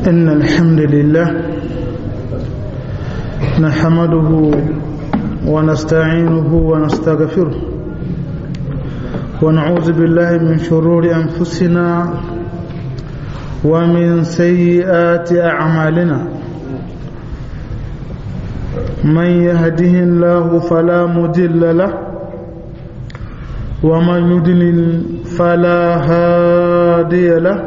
إن الحمد لله نحمده ونستعينه ونستغفره ونعوذ بالله من شرور أنفسنا ومن سيئات أعمالنا من يهده الله فلا مضل له ومن يضلل فلا هادي له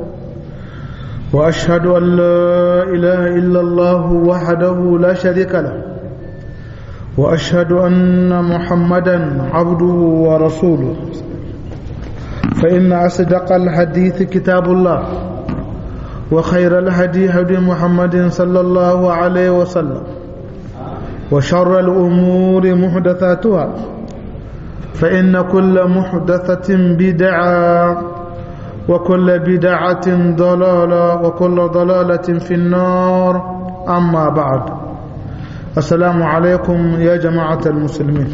واشهد ان لا اله الا الله وحده لا شريك له واشهد ان محمدا عبده ورسوله فان اصدق الحديث كتاب الله وخير الهدي هدي محمد صلى الله عليه وسلم وشر الامور محدثاتها فإن كل محدثة بدعة وكل بدعة ضلالة وكل ضلالة في النار أما بعد السلام عليكم يا جماعة المسلمين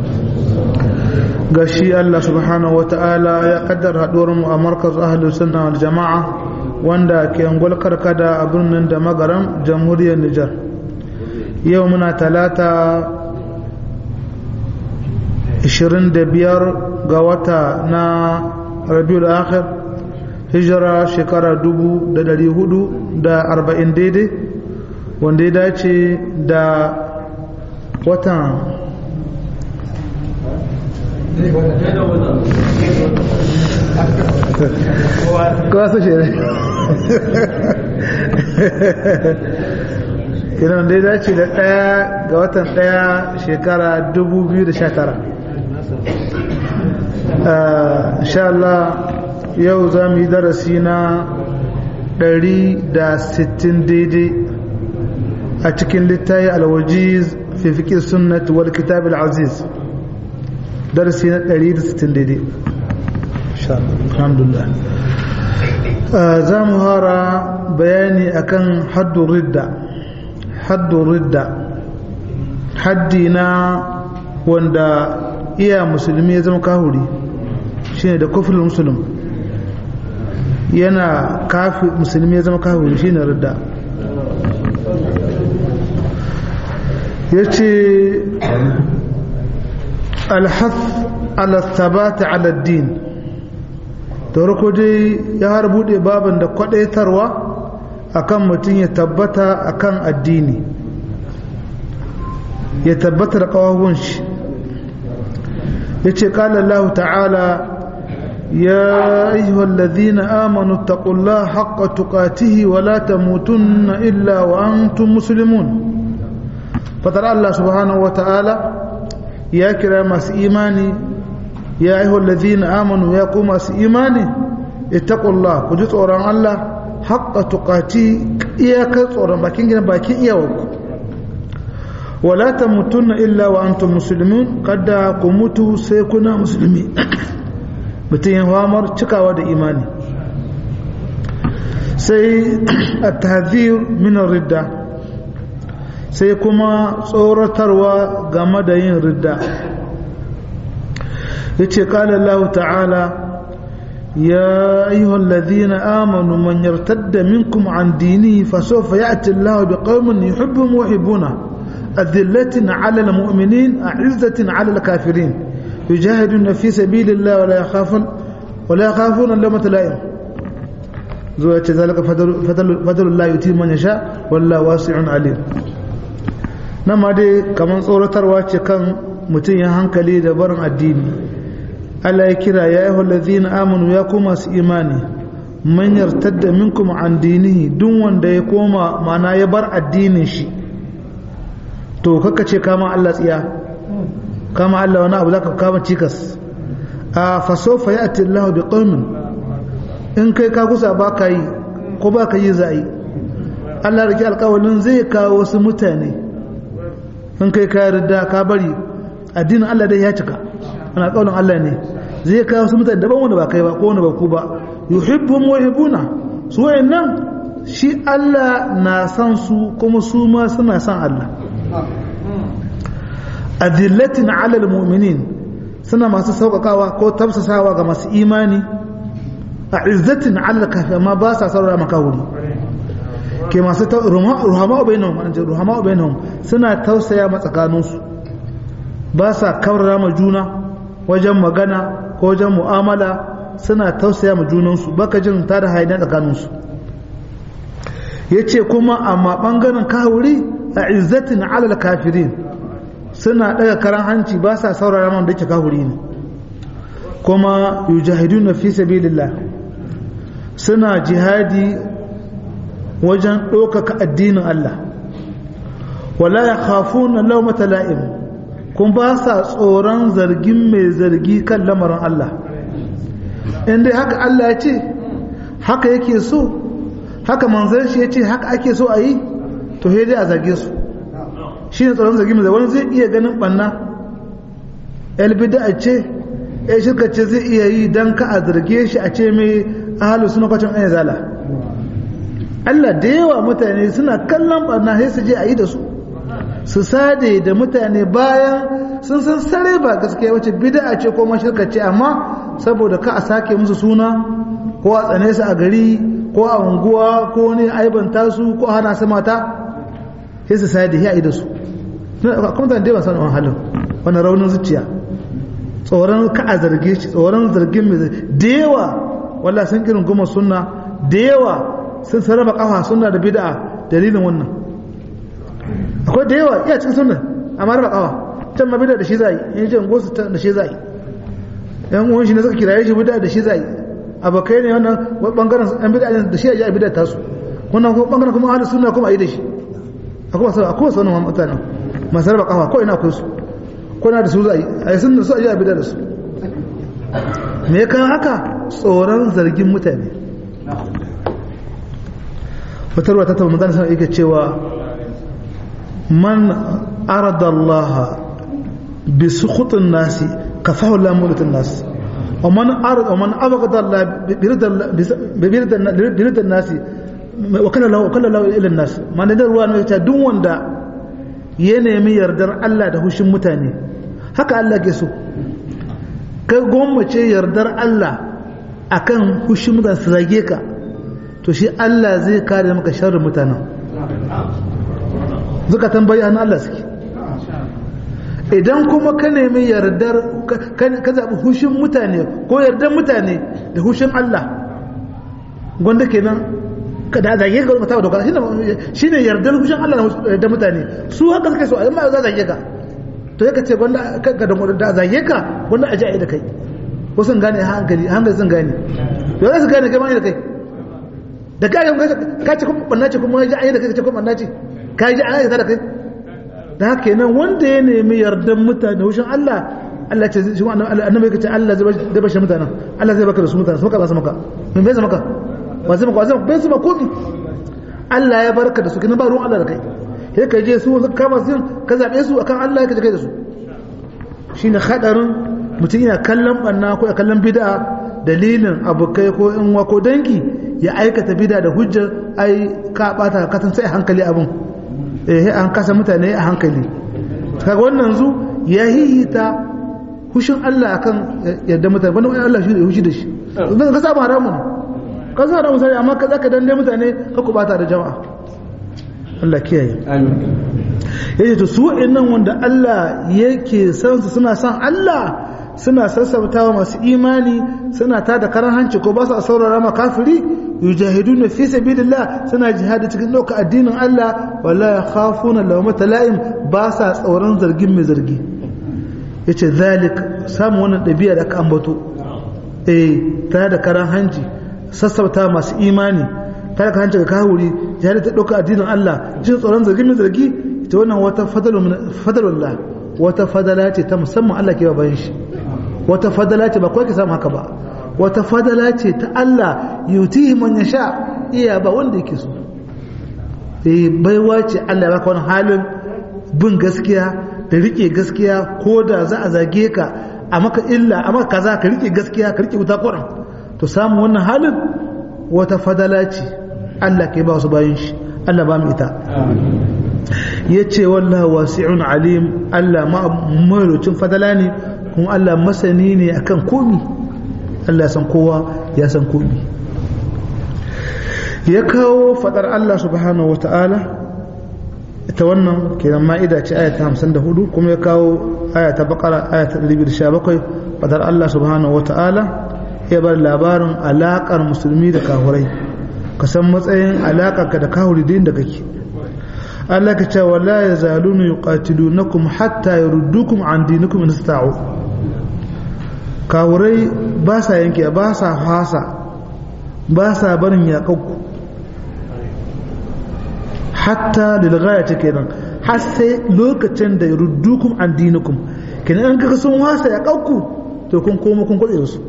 gashi Allah subhanahu wa ta'ala ya kaddara mu a markaz ahlu sunna wal jama'a wanda ke angol karkada a birnin da magaram jamhuriyar Nijar yau muna talata 25 ga wata na rabiul akhir hijira shekara 440 daidai wanda ya dace da watan kawasa shi ne idan da ya dace da ɗaya ga watan ɗaya shekara 2019 insha Allah yau za mu yi darasi na 160 daidai a cikin littayi alwajiz fi fiƙi sunnat wal kitab al-aziz darasi na 160 daidai alhamdulillah za mu hara bayani akan haddun ridda haddun ridda haddi na wanda iya musulmi ya zama kahuri shine da kufrul musulun yana kafi musulmi ya zama kahuri shine ridda yace alhath ala thabata ala din da rako dai ya har bude baban da kwadaitarwa akan mutum ya tabbata akan addini ya tabbata da kawahun shi yace qala Allah ta'ala ya ayyuhal ladhina amanu taqullaha haqqa tuqatihi wa la tamutunna illa wa antum muslimun fatar Allah subhanahu wa ta'ala ya kira masu imani ya ayyuhal ladhina amanu ya ku masu imani ittaqullaha ku ji tsoron Allah haqqa tuqati iyakar tsoron bakin gidan bakin iyawarku wala ta mutunna illa wa antum muslimun kada ku mutu sai kuna musulmi mutum yin hamar cikawa da imani sai a tahzir min ridda sai kuma tsoratarwa game da yin ridda yace qala Allah ta'ala يا أيها الذين آمنوا من يرتد منكم عن دينه فسوف يأتي الله بقوم يحبهم ويحبونه أذلة على المؤمنين أعزة على الكافرين يجاهدون في سبيل الله ولا يخافون ولا يخافون لومة لائم زوجة ذلك فضل, فضل, فضل الله يتيم من يشاء والله واسع عليم نما دي كمان صورة رواجه كان متين hankali da barin addini Allah ya kira ya ayyuhal ladzina amanu ya kuma su imani man yartadda minkum an dinihi duk wanda ya koma mana ya bar addinin shi to kaka ce kama Allah tsiya kama Allah wani abu zaka kama cikas a fasofa ya ati Allah bi qaumin in kai ka kusa ba ka yi ko ba ka yi za'i Allah rike alƙawalin zai kawo wasu mutane in kai ka yarda ka bari addinin Allah dai ya cika ana alƙawalin Allah ne zai kawo wasu mutane daban wanda ba kai ba ko wanda ba ku ba yuhibbuhum wa yuhibbuna su wayannan shi Allah na san su kuma su ma suna san Allah adillatin alal mu'minin suna masu sauƙaƙawa ko tafsasawa ga masu imani a izzatin alal kafi amma ba sa saurara maka wuri ke masu ruhama bainahum an ce ruhama bainahum suna tausaya ma tsakaninsu ba sa kaurara ma juna wajen magana ko wajen mu'amala suna tausaya ma junansu baka jin ta da haina tsakaninsu ya ce kuma amma ɓangaren kawuri a izzatin alal kafirin suna ɗaga karan hanci ba sa saurara man da ke kawuri ne kuma yujahidun na fi sabilillah suna jihadi wajen ɗaukaka addinin Allah wala ya khafu na laumata la'im kun ba sa tsoron zargin mai zargi kan lamarin Allah inda haka Allah ya ce haka yake so haka manzan shi ya ce haka ake so a yi to he dai a zage su shi ne tsoron zargi mai wani zai iya ganin ɓanna elbida a ce ya shirka ce zai iya yi don ka a zarge shi a ce mai ahalu suna kwacin an zala Allah da yawa mutane suna kallon ɓanna sai su je a yi da su su sade da mutane bayan sun san sare ba gaskiya wace bid'a ce ko mashirka ce amma saboda ka a sake musu suna ko a tsane su a gari ko a unguwa ko ne aibanta su ko hana su mata sai su sade ya yi da su kuma da dai ba san wannan halin wannan raunin zuciya tsoron ka a zarge shi tsoron zargin mai da yawa wallahi sun kirin goma sunna da yawa sun sarrafa kafa sunna da bid'a dalilin wannan akwai da yawa iya cikin sunna amma raba kawa can ma bid'a da shi zai in ji ungo su da shi zai yan uwan shi ne suka kiraye shi bid'a da shi zai abokai ne wannan bangaren yan bid'a da shi ya bid'a tasu wannan ko bangaren kuma ahlus sunna kuma ayi da shi akwai wasu akwai wasu wannan mutanen masu raba kawa ko ina akwai su ko na da su zai ayi sunna su ayi bid'a da su me kan haka tsoron zargin mutane wata ruwa ta tabbata mutane suna iya cewa من أرد الله بسخط الناس كفاه الله مولة الناس ومن أرد ومن أبغض الله برد برد الناس وكل له وكل له إلى الناس ما ندر وان ويتا دون وندا ينمي يردر الله ده هشم متاني haka Allah ke so ka gwammace yardar Allah akan hushin mutane su zage ka to shi Allah zai kare maka sharrin mutanen zukatan bayan Allah suke idan kuma ka nemi yardar ka zaɓi hushin mutane ko yardar mutane da hushin Allah gwanda kenan ka da zage ga mutawa doka shi ne yardar hushin Allah da mutane su haka suke so a yi za zage ka to ya ka ce gwanda ka da zage ka gwanda a ji da kai ko sun gane hankali hankali sun gane yau za su gane kai ma da kai da ka ce kuma ɓanna ce kuma ya ji da kai ka ce kuma ɓanna ce ka ji an aikata da kai da haka kenan wanda ya nemi yardan mutane hushin Allah Allah ce shi annabi yake ce Allah zai bashi mutanen Allah zai baka da su mutane su maka ba su maka min bai maka ba zai maka ba zai maka bai su maka komi Allah ya barka da su kina ba ruwan Allah da kai sai ka je su ka ba su ka zabe su akan Allah ka je kai da su shine hadarin mutum yana kallon banna ko ya kallon bid'a dalilin abokai ko in wa ko dangi ya aikata bid'a da hujjar ai ka bata ka san sai hankali abun eh an kasa mutane a hankali kaga wannan zu ya hihita hushin Allah akan yadda mutane wannan wani Allah shi da hushi da shi dan ka saba haramun ka saba haramun sai amma ka zaka dande mutane ka ku bata da jama'a Allah kiyaye amin yace to su wa'annan wanda Allah yake san su suna san Allah suna sassautawa masu imani suna tada karan hanci ko ba su saurara ma kafiri yujahiduna fi sabilillah suna jihadi cikin doka addinin Allah wala yakhafuna lawmata la'im ba sa tsoron zargin mai zargi yace zalik samu wannan dabi'a da aka ambato eh tare da karan hanci sassauta masu imani tare da hanci ga kawuri jihadi ta doka addinin Allah jin tsoron zargin mai zargi ita wannan wata fadalullah wata fadala ce ta musamman Allah ke bayan shi wata fadala ce ba kawai ke samu haka ba wata fadala ce ta Allah yutihi man yasha iya ba wanda yake so eh baiwa ce Allah ya baka wani halin bin gaskiya da rike gaskiya ko da za a zage ka a maka illa a maka kaza ka rike gaskiya ka rike wuta kuran to samu wannan halin wata fadala ce Allah ke ba su bayan shi Allah ba mu ita ya ce wallahu wasi'un alim Allah ma mai fadala ne kuma Allah masani ne akan komi Allah ya san kowa ya san komi ya kawo fadar Allah subhanahu wata'ala ita wannan kenan ma'ida ce aya ta 54 kuma ya kawo aya ta bakara aya ta 217 fadar Allah subhanahu wata'ala ya bar labarin alakar musulmi da kahurai ka san matsayin alakar ka da kahuri din da kake Allah ka ce wala yazaluna yuqatilunakum hatta yurdukum an dinikum in ista'u kahurai ba sa yanke ba sa fasa ba sa barin yaƙakku hatta lilgaya ta kenan har sai lokacin da ruddukum an dinukum kenan an kaga sun wasa yaƙakku to kun koma kun kwaɗe su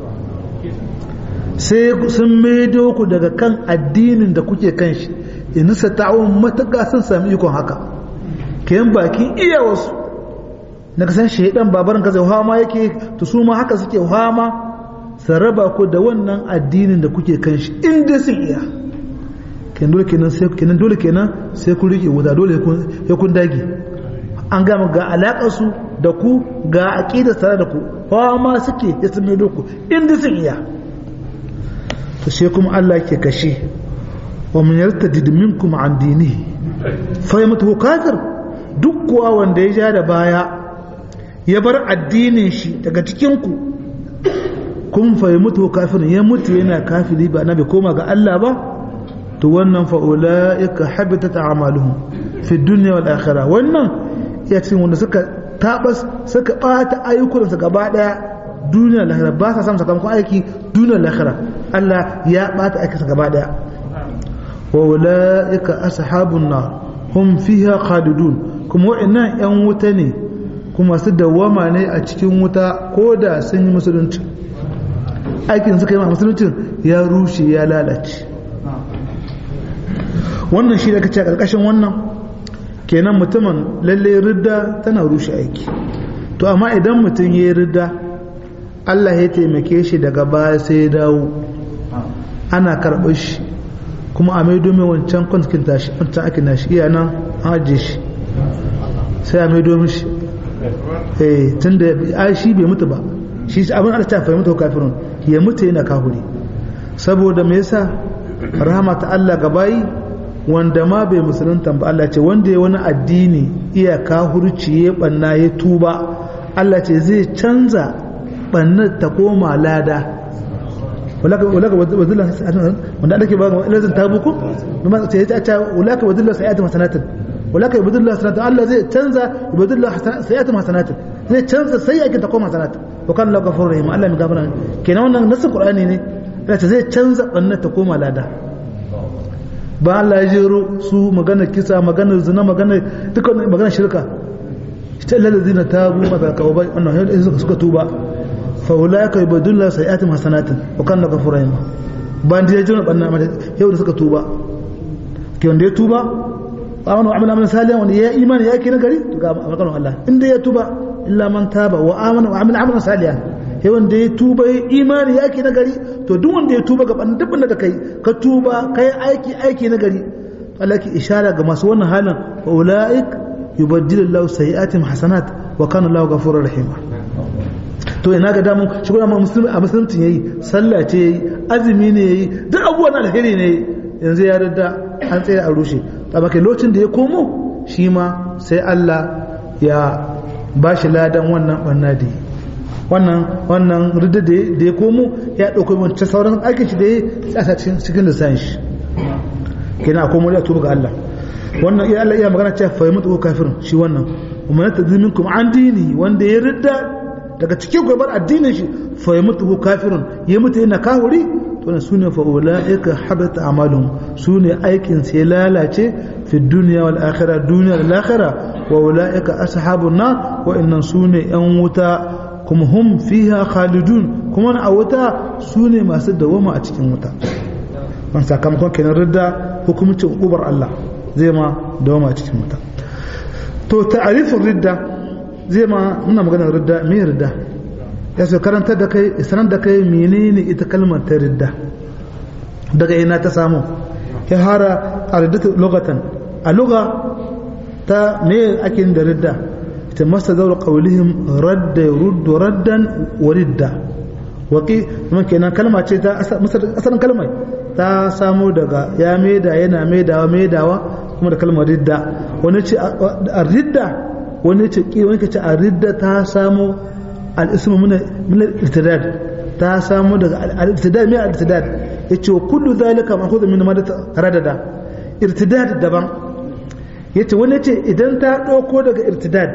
sai sun maido ku daga kan addinin da kuke kan shi in sa ta'awun matuƙa sun sami ikon haka kenan bakin iya wasu na kasan shaidan babarin ka zai hama yake to su ma haka suke hama su raba ku da wannan addinin da kuke kan shi inda sun iya kenan dole kenan sai kenan dole kenan sai ku rike wuta dole ya kun dage an gama ga alaƙar su da ku ga aqida tare da ku fama suke ya sun mai ku inda sun iya to sai kuma Allah ke kashe wa man yartadid minkum an dinihi fa yamtu kafir duk kuwa wanda ya ja da baya ya bar addinin shi daga cikinku kun fa ya mutu kafirin ya mutu yana kafiri ba na bai koma ga Allah ba to wannan fa ulaika habitat a'maluhum fi dunya wal akhirah wannan ya cikin wanda suka tabas suka bata ayyukan su gaba daya duniya da lahira ba sa samun sakamakon aiki duniya da lahira Allah ya bata aikin sa gaba daya wa ulaika ashabun nar hum fiha khalidun kuma wa'annan yan wuta ne kuma su dawwama ne a cikin wuta ko da sun yi musulunci aikin suka yi ma musuluncin ya rushe ya lalace wannan shi da kace a ƙarƙashin wannan kenan mutumin lalle ridda tana rushe aiki to amma idan mutum ya yi ridda Allah ya taimake shi daga baya sai ya dawo ana karɓar shi kuma a mai domin wancan kwantakin tashi wancan ake na shi iya nan an ajiye shi sai a mai domin shi eh tun da shi bai mutu ba shi abin Allah ta fahimta kafirun ya mutu yana kahuri saboda me yasa rahama ta Allah ga bayi wanda ma bai musulunta ba Allah ce wanda ya wani addini iya kahurci ya banna ya tuba Allah ce zai canza bannar ta koma lada ulaka ulaka wadilla wanda ake ba lazin tabuku kuma sai ya ce ulaka wadilla sa'at masanatan ulaka wadilla sanatan Allah zai canza wadilla sa'at masanatan zai canza sai yake ta koma sanatan wa kan la ghafurur rahim Allah mai gafara kenan wannan nasu qur'ani ne yace zai canza bannar ta koma lada ba Allah ya jero su magana kisa magana zina magana duka magana shirka ita lalazina tabu mata kawai wannan yadda suka tuba faulaka yubadullahu sayiatim hasanatin wa kana ghafurur rahim ban da jira banna mata yau da suka tuba ke wanda ya tuba amanu amana amana salihan wanda ya imani ya kina gari to ga maganar Allah inda ya tuba illa man taba wa amana wa amila amalan salihan sai wanda ya tuba ya imani ya kina gari to duk wanda ya tuba ga banna duk da kai ka tuba kai aiki aiki na gari Allah ki ishara ga masu wannan halin wa ulaik yubaddilullahu sayiatim hasanat wa kana Allahu ghafurur rahim to ina ga damu shi kuma musulmi a musulunci yayi sallah ce yayi azumi ne yayi duk abubuwan alheri ne yanzu ya rada an tsaye a rushe amma kai lokacin da ya komo shi ma sai Allah ya ba shi ladan wannan banna da wannan wannan rida da ya komo ya dauko wancan sauran aikin shi da ya sa cikin lissan shi kenan a komo ya tuba ga Allah wannan ya Allah iya magana cewa fa mutu kafirin shi wannan umma tadziminkum an dini wanda ya ridda daga cikin gurbar addinin shi fa ya mutu kafirun ya mutu yana kahuri to ne sune fa ulaika habata amalun sune aikin sai lalace fi dunya wal akhirah dunya wal akhirah wa ulaika ashabun nar wa innan sune yan wuta kuma hum fiha khalidun kuma a wuta sune masu dawama a cikin wuta ban sakamakon kenan ridda hukumcin ubar Allah zai ma dawama a cikin wuta to ta'arifin ridda zai ma muna magana ridda me ridda ya so karantar da kai sanar da kai menene ita kalmar ta ridda daga ina ta samu ya hara a riddatu lugatan a luga ta me ake da ridda ita masa zaura qawlihim radda yuruddu raddan wa ridda waqi kuma kenan kalma ce ta asalin kalmar ta samo daga ya maida yana maidawa maidawa kuma da kalmar ridda wani ce a ridda wani ce ki wani ce a ridda ta samo al-ismu min al-irtidad ta samo daga al-irtidad mai al-irtidad yace kullu zalika ma'khudhu min madat radada irtidad daban yace wani ce idan ta dauko daga irtidad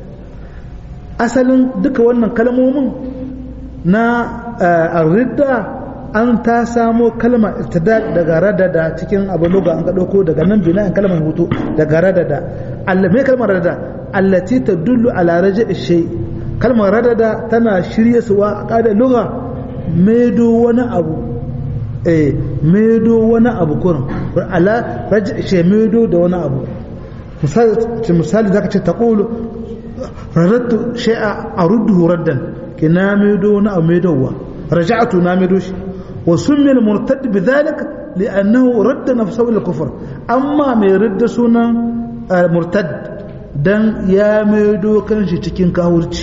asalin duka wannan kalmomin na ar-ridda an ta samo kalmar irtidad daga radada cikin abu luga an ka dauko daga nan bina'in kalmar hutu daga radada Allah me kalmar radada allati tadullu ala raja'i shay kalmar radada tana shirye suwa a kada luga medo wani abu eh medo wani abu kurin ala raja'i shay medo da wani abu misali misali zaka ce taqulu radatu shay'a arudduhu raddan kina medo wani abu medowa raja'tu na medo shi وسمي المرتد بذلك لأنه رد نفسه إلى الكفر أما ما يرد سنة مرتد دان يا ميدو كانش تكين كاورتي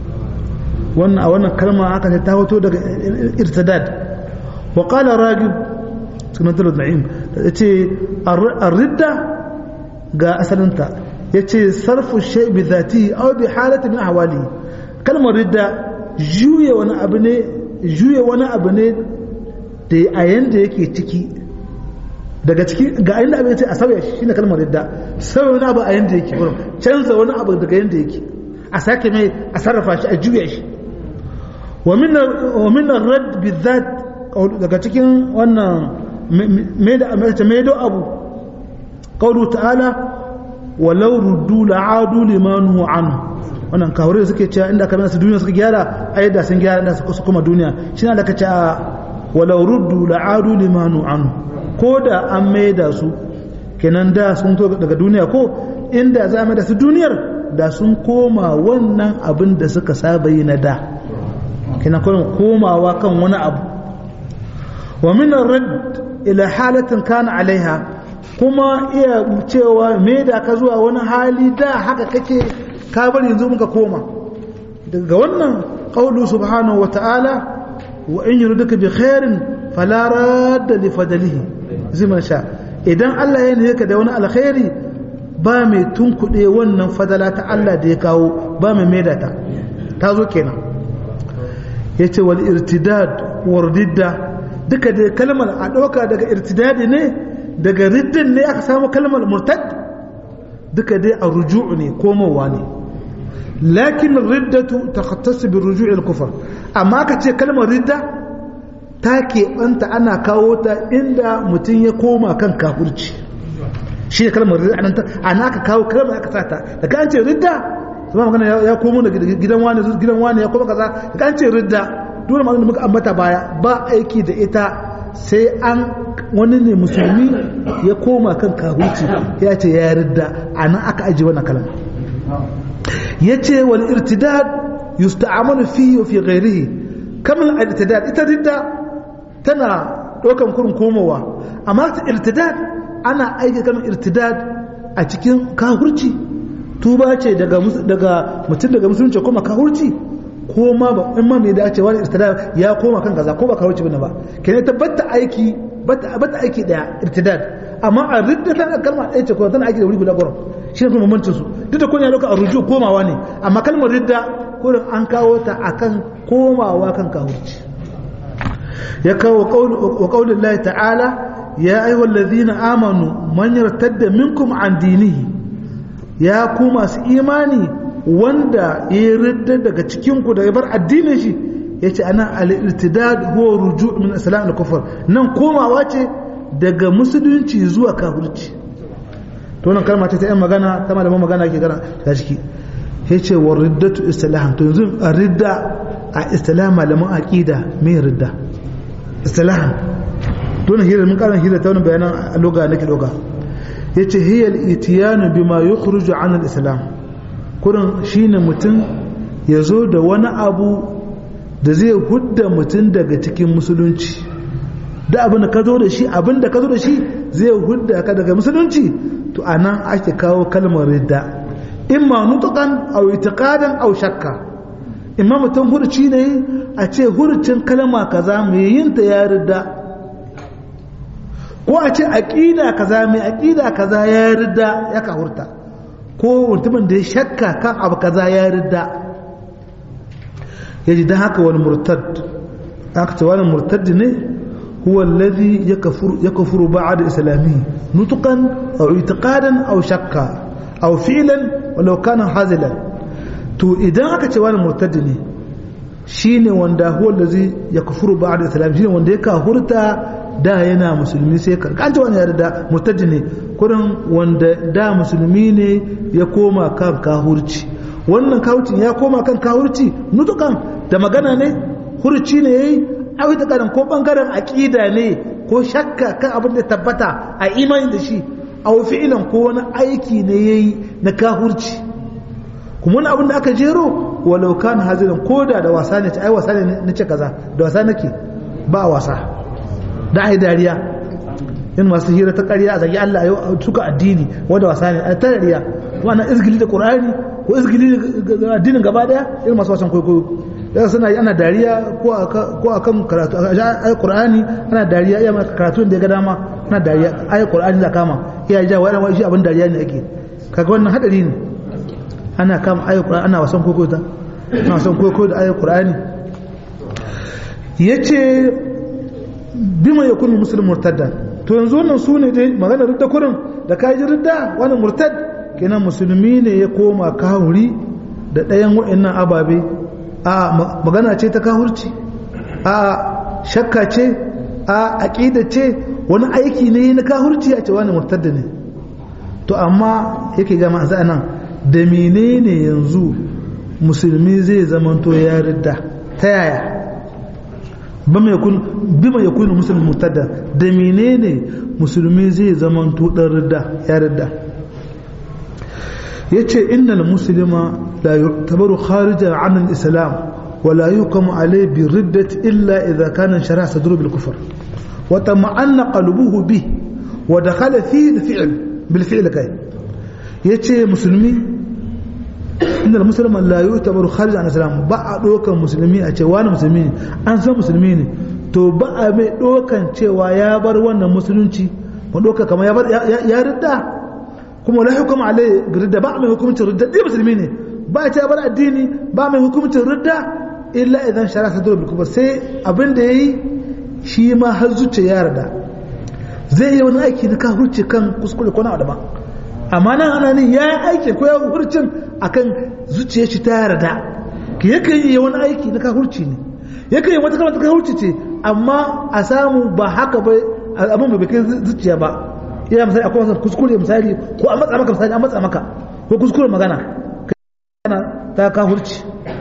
وانا وانا كلمة هكذا تاوتو دك ارتداد وقال راجب سنة النعيم يتي الردة قا أسلنتا يتي صرف الشيء بذاته أو بحالة من أحواله كلمة ردة جوية وانا أبني جوية وانا أبني da a yanda yake ciki daga ciki ga inda abin ce a sauya shi shine kalmar yadda sauya wani abu a yanda yake gurin canza wani abu daga yanda yake a sake mai a sarrafa shi a juya shi wa min rad bizat daga cikin wannan mai da amince mai do abu qawlu ta'ala walau ruddu la'adu limanu anhu wannan kawure suke cewa inda kamar su duniya suka gyara ai da sun gyara da su kuma duniya shine da kace walau ruddu la'adu limanu anhu ko da an maida su kenan da sun to daga duniya ko inda za a da su duniyar da sun koma wannan abin da suka saba yi na da kenan kuma komawa kan wani abu wa min rad ila halatin kana alaiha kuma iya cewa maida ka zuwa wani hali da haka kake ka bari yanzu muka koma daga wannan qaulu subhanahu wa ta'ala وإن يردك بخير فلا راد لفضله زي ما شاء idan Allah ya nuna ka da wani alkhairi ba mai tunkuɗe wannan fadala ta Allah da ya kawo ba mai maida ta ta zo kenan ya ce wal irtidad war ridda duka da kalmar a ɗauka daga irtidadi ne daga riddin ne aka samu kalmar murtad duka dai a ruju'u ne komowa ne lakin riddatu takhattasu bi ruju'i al-kufr amma ka ce kalmar ridda ta keɓanta ana kawo ta inda mutum ya koma kan kafurci shi ne kalmar ridda ana aka kawo kalmar aka sata daga an ce ridda zama magana ya komo da gidan wani gidan wani ya koma kaza daga an ce ridda dole magana muka ambata baya ba aiki da ita sai an wani ne musulmi ya koma kan kafurci ya ce ya ridda ana aka aji wannan kalma yace wal irtidad yusta'malu fihi wa fi ghairihi kamar al-irtidad ita ridda tana dokan kurin komowa amma ta irtidad ana aiki kamar irtidad a cikin kahurci tuba ce daga daga mutum daga musulunci kuma kahurci ko ma ba in ma mai dace wani irtidad ya koma kan kaza ko ba kahurci bane ba kenan tabbata aiki bata bata aiki daya irtidad amma a ridda tana kalma ɗaya ce ko tana aiki da wuri guda gurin shi ne kuma bambancin su duk da kun ya dauka a ruju komawa ne amma kalmar ridda kurin an kawo ta akan komawa kan kahurci ya kawo wa qaulin Allah ta'ala ya ayyuhal ladhina amanu man yartadda minkum an dinihi ya ku masu imani wanda ya ridda daga cikin ku da ya bar addinin shi yace ana al-irtidad huwa ruju' min islam al-kufr nan komawa ce daga musulunci zuwa kafirci to wannan kalma ce ta yan magana ta malaman magana ke gana ta ciki ya ce wa riddatu istilahan to yanzu a ridda a istilah malaman aqida mai ridda istilahan to ne hira mun karan hira ta wani bayanan a loga nake loga yace hiya al-itiyanu bima yukhruju an al-islam kurin shine mutum ya zo da wani abu da zai hudda mutum daga cikin musulunci da abin da ka zo da shi abin da ka zo da shi zai hudda ka daga musulunci to anan ake kawo kalmar ridda imma nutukan aw itiqadan aw shakka imma mutum hurci ne a ce hurcin kalma kaza mai yin ta ya ridda ko a ce aqida kaza mai aqida kaza ya ridda ya kahurta ko mutumin da ya shakka kan abu kaza ya ridda yaji dan haka wani murtad aka ce wani murtad ne huwa alladhi yakfuru yakfuru ba'da islamihi nutqan aw i'tiqadan aw shakka aw fi'lan walau kana hazilan to idan aka ce wani murtad ne shine wanda huwa allazi yakfuru ba'da islamihi shine wanda ya kafurta da yana musulmi sai ka kan wani yarda murtad ne kurin wanda da musulmi ne ya koma kan kahurci wannan kahurcin ya koma kan kahurci nutukan da magana ne hurci ne yayi awi da karan ko bangaren aqida ne ko shakka kan abin da tabbata a imani da shi aw fi'lan ko wani aiki ne yayi na kahurci kuma wani abin da aka jero walau kan haziran koda da wasa ne ai wasa ne nace kaza da wasa nake ba wasa da ai dariya in masu hira ta ƙarya a zagi Allah yau suka addini wanda wasa ne a ta dariya wannan izgili da Qur'ani ko izgili da addinin gaba daya irin masu wasan kwaikwayo yau suna yi ana dariya ko a kan karatu ayi Qur'ani ana dariya iya maka karatu da ya ga dama ana dariya ayi Qur'ani za kama iya ja wani wani shi abin dariya ne ake kaga wannan hadari ne ana kama ayi Qur'ani ana wasan kwaikwayo ta ana wasan kwaikwayo da ayi Qur'ani yace bima yakunu muslim murtadda to yanzu wannan su ne dai magana ridda kurin da ka ji ridda wani murtad kenan musulmi ne ya koma kahuri da ɗayan wa'annan ababe a magana ce ta kahurci a shakka ce a aƙida ce wani aiki ne na kahurci a ce wani murtadda ne to amma yake gama a nan da menene yanzu musulmi zai zamanto ya ridda ta yaya bima ya kunu musulmi murtada da menene musulmi zai zaman dan ridda ya ridda yace innal muslima la yu'tabaru kharijan 'an al-islam wa la yuqamu alayhi bi riddati illa idha kana shara'a sadru bil kufr wa tama'anna qalbuhu bi wa dakhala fi al-fi'l bil fi'l kay yace musulmi inda musulman la yi tabaru kharij an islam ba a ɗaukan musulmi a ce wani musulmi ne an san musulmi ne to ba a mai ɗaukan cewa ya bar wannan musulunci ba ɗauka kamar ya bar ya ridda kuma la hukuma alai ridda ba mai hukumcin ridda ɗaya musulmi ne ba a ce bar addini ba mai hukumcin ridda illa idan shara sa dole kuma sai abin da yayi shi ma har zuciya ya yarda zai yi wani aiki na kafirci kan kuskure ko na daban amma nan ana ne ya yi aiki ko ya hurcin akan zuciya shi ta yarda ki yakan yi wani aiki na kahurci ne yakan yi wata kalmar ta kahurci ce amma a samu ba haka ba abin bai kai zuciya ba ina misali akwai wasu kuskure misali ko a matsa maka misali a matsa maka ko kuskure magana kana ta kahurci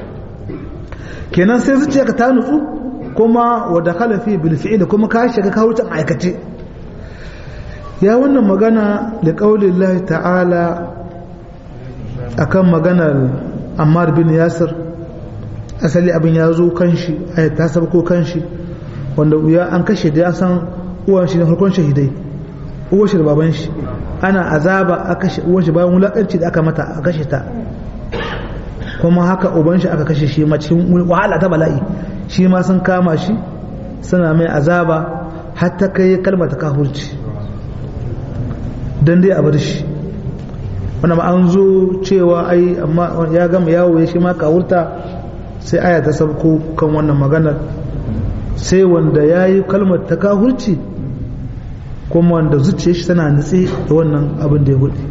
kenan sai zuciya ka ta nutsu kuma wadda kalafi bil fi'il kuma ka shiga kahurcin aikace ya wannan magana da ƙaunin Allah ta'ala a kan maganar ammar bin yasir asali abin ya zo kan shi a ta sabko kan shi wanda ya an kashe da ya san uwan shi na farkon shahidai uwan shi da baban shi ana azaba a kashe uwan shi bayan wulakanci da aka mata a kashe ta kuma haka uban shi aka kashe shi ma cikin wahala ta bala'i shi ma sun kama shi suna mai azaba har ta kai kalmar ta kahurci don dai a bar shi wanda ma an zo cewa ai amma ya gama yawo ya shi ma kawurta sai aya ta sabko kan wannan maganar sai wanda ya yi kalmar ta kahurci kuma wanda zuciya shi tana nutse da wannan abin da ya gudu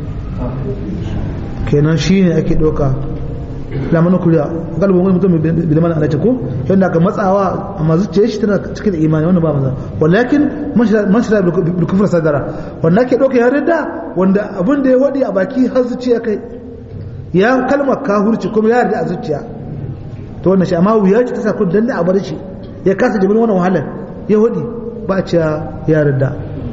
kenan shi ne ake ɗauka lamarin kuriya galibin wani mutum biliman alace ko yadda aka matsawa amma zuciya shi tana cikin imani wanda ba maza walakin man shira bil kufr sadara wanda ake dauka ya rida wanda abin da ya wadi a baki har zuciya kai ya kalmar kahurci kuma ya yarda a zuciya to wannan shi amma wuya ce ta sa kun danne a bar shi ya kasa jibin wannan wahalar ya wadi ba a cewa ya rida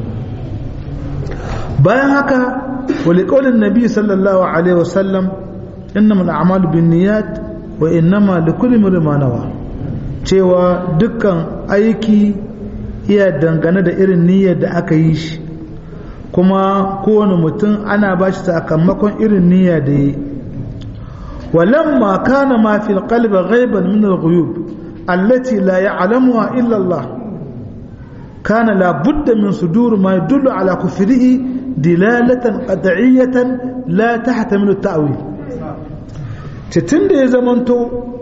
bayan haka wali qaulin nabi sallallahu alaihi wasallam innama al'amalu bin niyyat wa innama likulli imrin ma nawa cewa dukkan aiki iya dangane da irin niyyar da aka yi shi kuma kowane mutum ana ba shi sakamakon irin niyya da yi walamma kana ma fil qalbi ghaiban min al-ghuyub allati la ya'lamuha illa Allah kana la budda min sudur ma yadullu ala kufrihi dilalatan qat'iyyatan la tahtamilu at-ta'wil ce tunda ya zamanto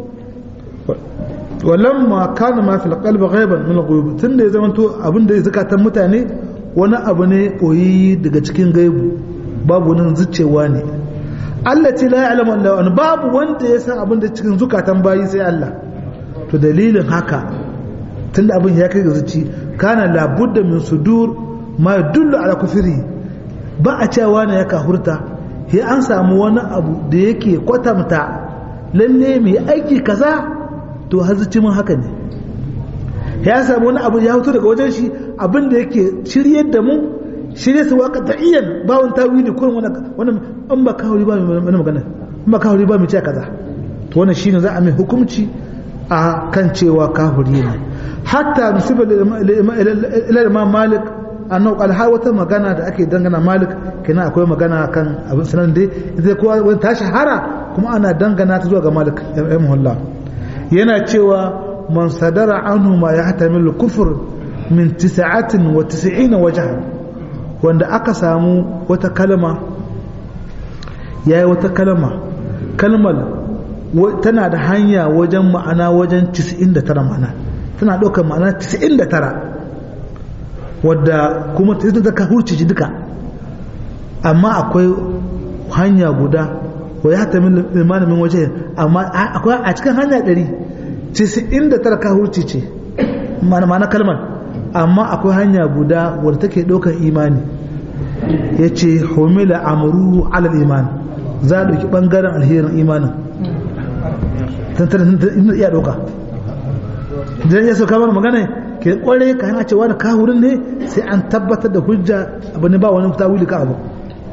walamma kana ma fil qalbi ghaiban min al-ghuyub tunda ya zamanto abinda ya zakatan mutane wani abu ne koyi daga cikin gaibu babu nan zucewa ne Allah ce la ya'lamu illa babu wanda ya san abinda cikin zukatan bayi sai Allah to dalilin haka tunda abin ya kai ga zuci kana labudda min sudur ma yadullu ala kufri ba a cewa ne ya kahurta sai an samu wani abu da yake kwatamta lalle mai aiki kaza to har zuci mun haka ne ya samu wani abu ya fito daga wajen shi abin da yake shiryar da mu shirye su waka ta'iyan ba wani tawili kurin wani an ba kawuri ba mai magana an ba kawuri ba mai ce kaza to wannan shine za a mai hukunci a kan cewa kafiri ne hatta musibar ila imam malik annahu qala har wata magana da ake dangana malik kina akwai magana kan abin sanan dai zai kowa wani ta shahara kuma ana dangana ta zuwa ga malik rahimahullah yana cewa man sadara anhu ma yahtamilu kufr min 99 wajha wanda aka samu wata kalma yayi wata kalma kalmar tana da hanya wajen ma'ana wajen 99 ma'ana tana ɗaukar ma'ana 99 wadda kuma ta da ka hurci ji duka amma akwai hanya guda wa ya ta limanin min waje amma akwai a cikin hanya 100 99 ka hurci ce ma'ana kalmar amma akwai hanya guda wadda take ɗaukar imani ya ce homila amuru alal iman za a ɗauki ɓangaren alherin imanin tantar iya ɗauka idan ya sauka mana magana ke kware ka hana cewa da kahurin ne sai an tabbatar da hujja abu ne ba wani tawili ka abu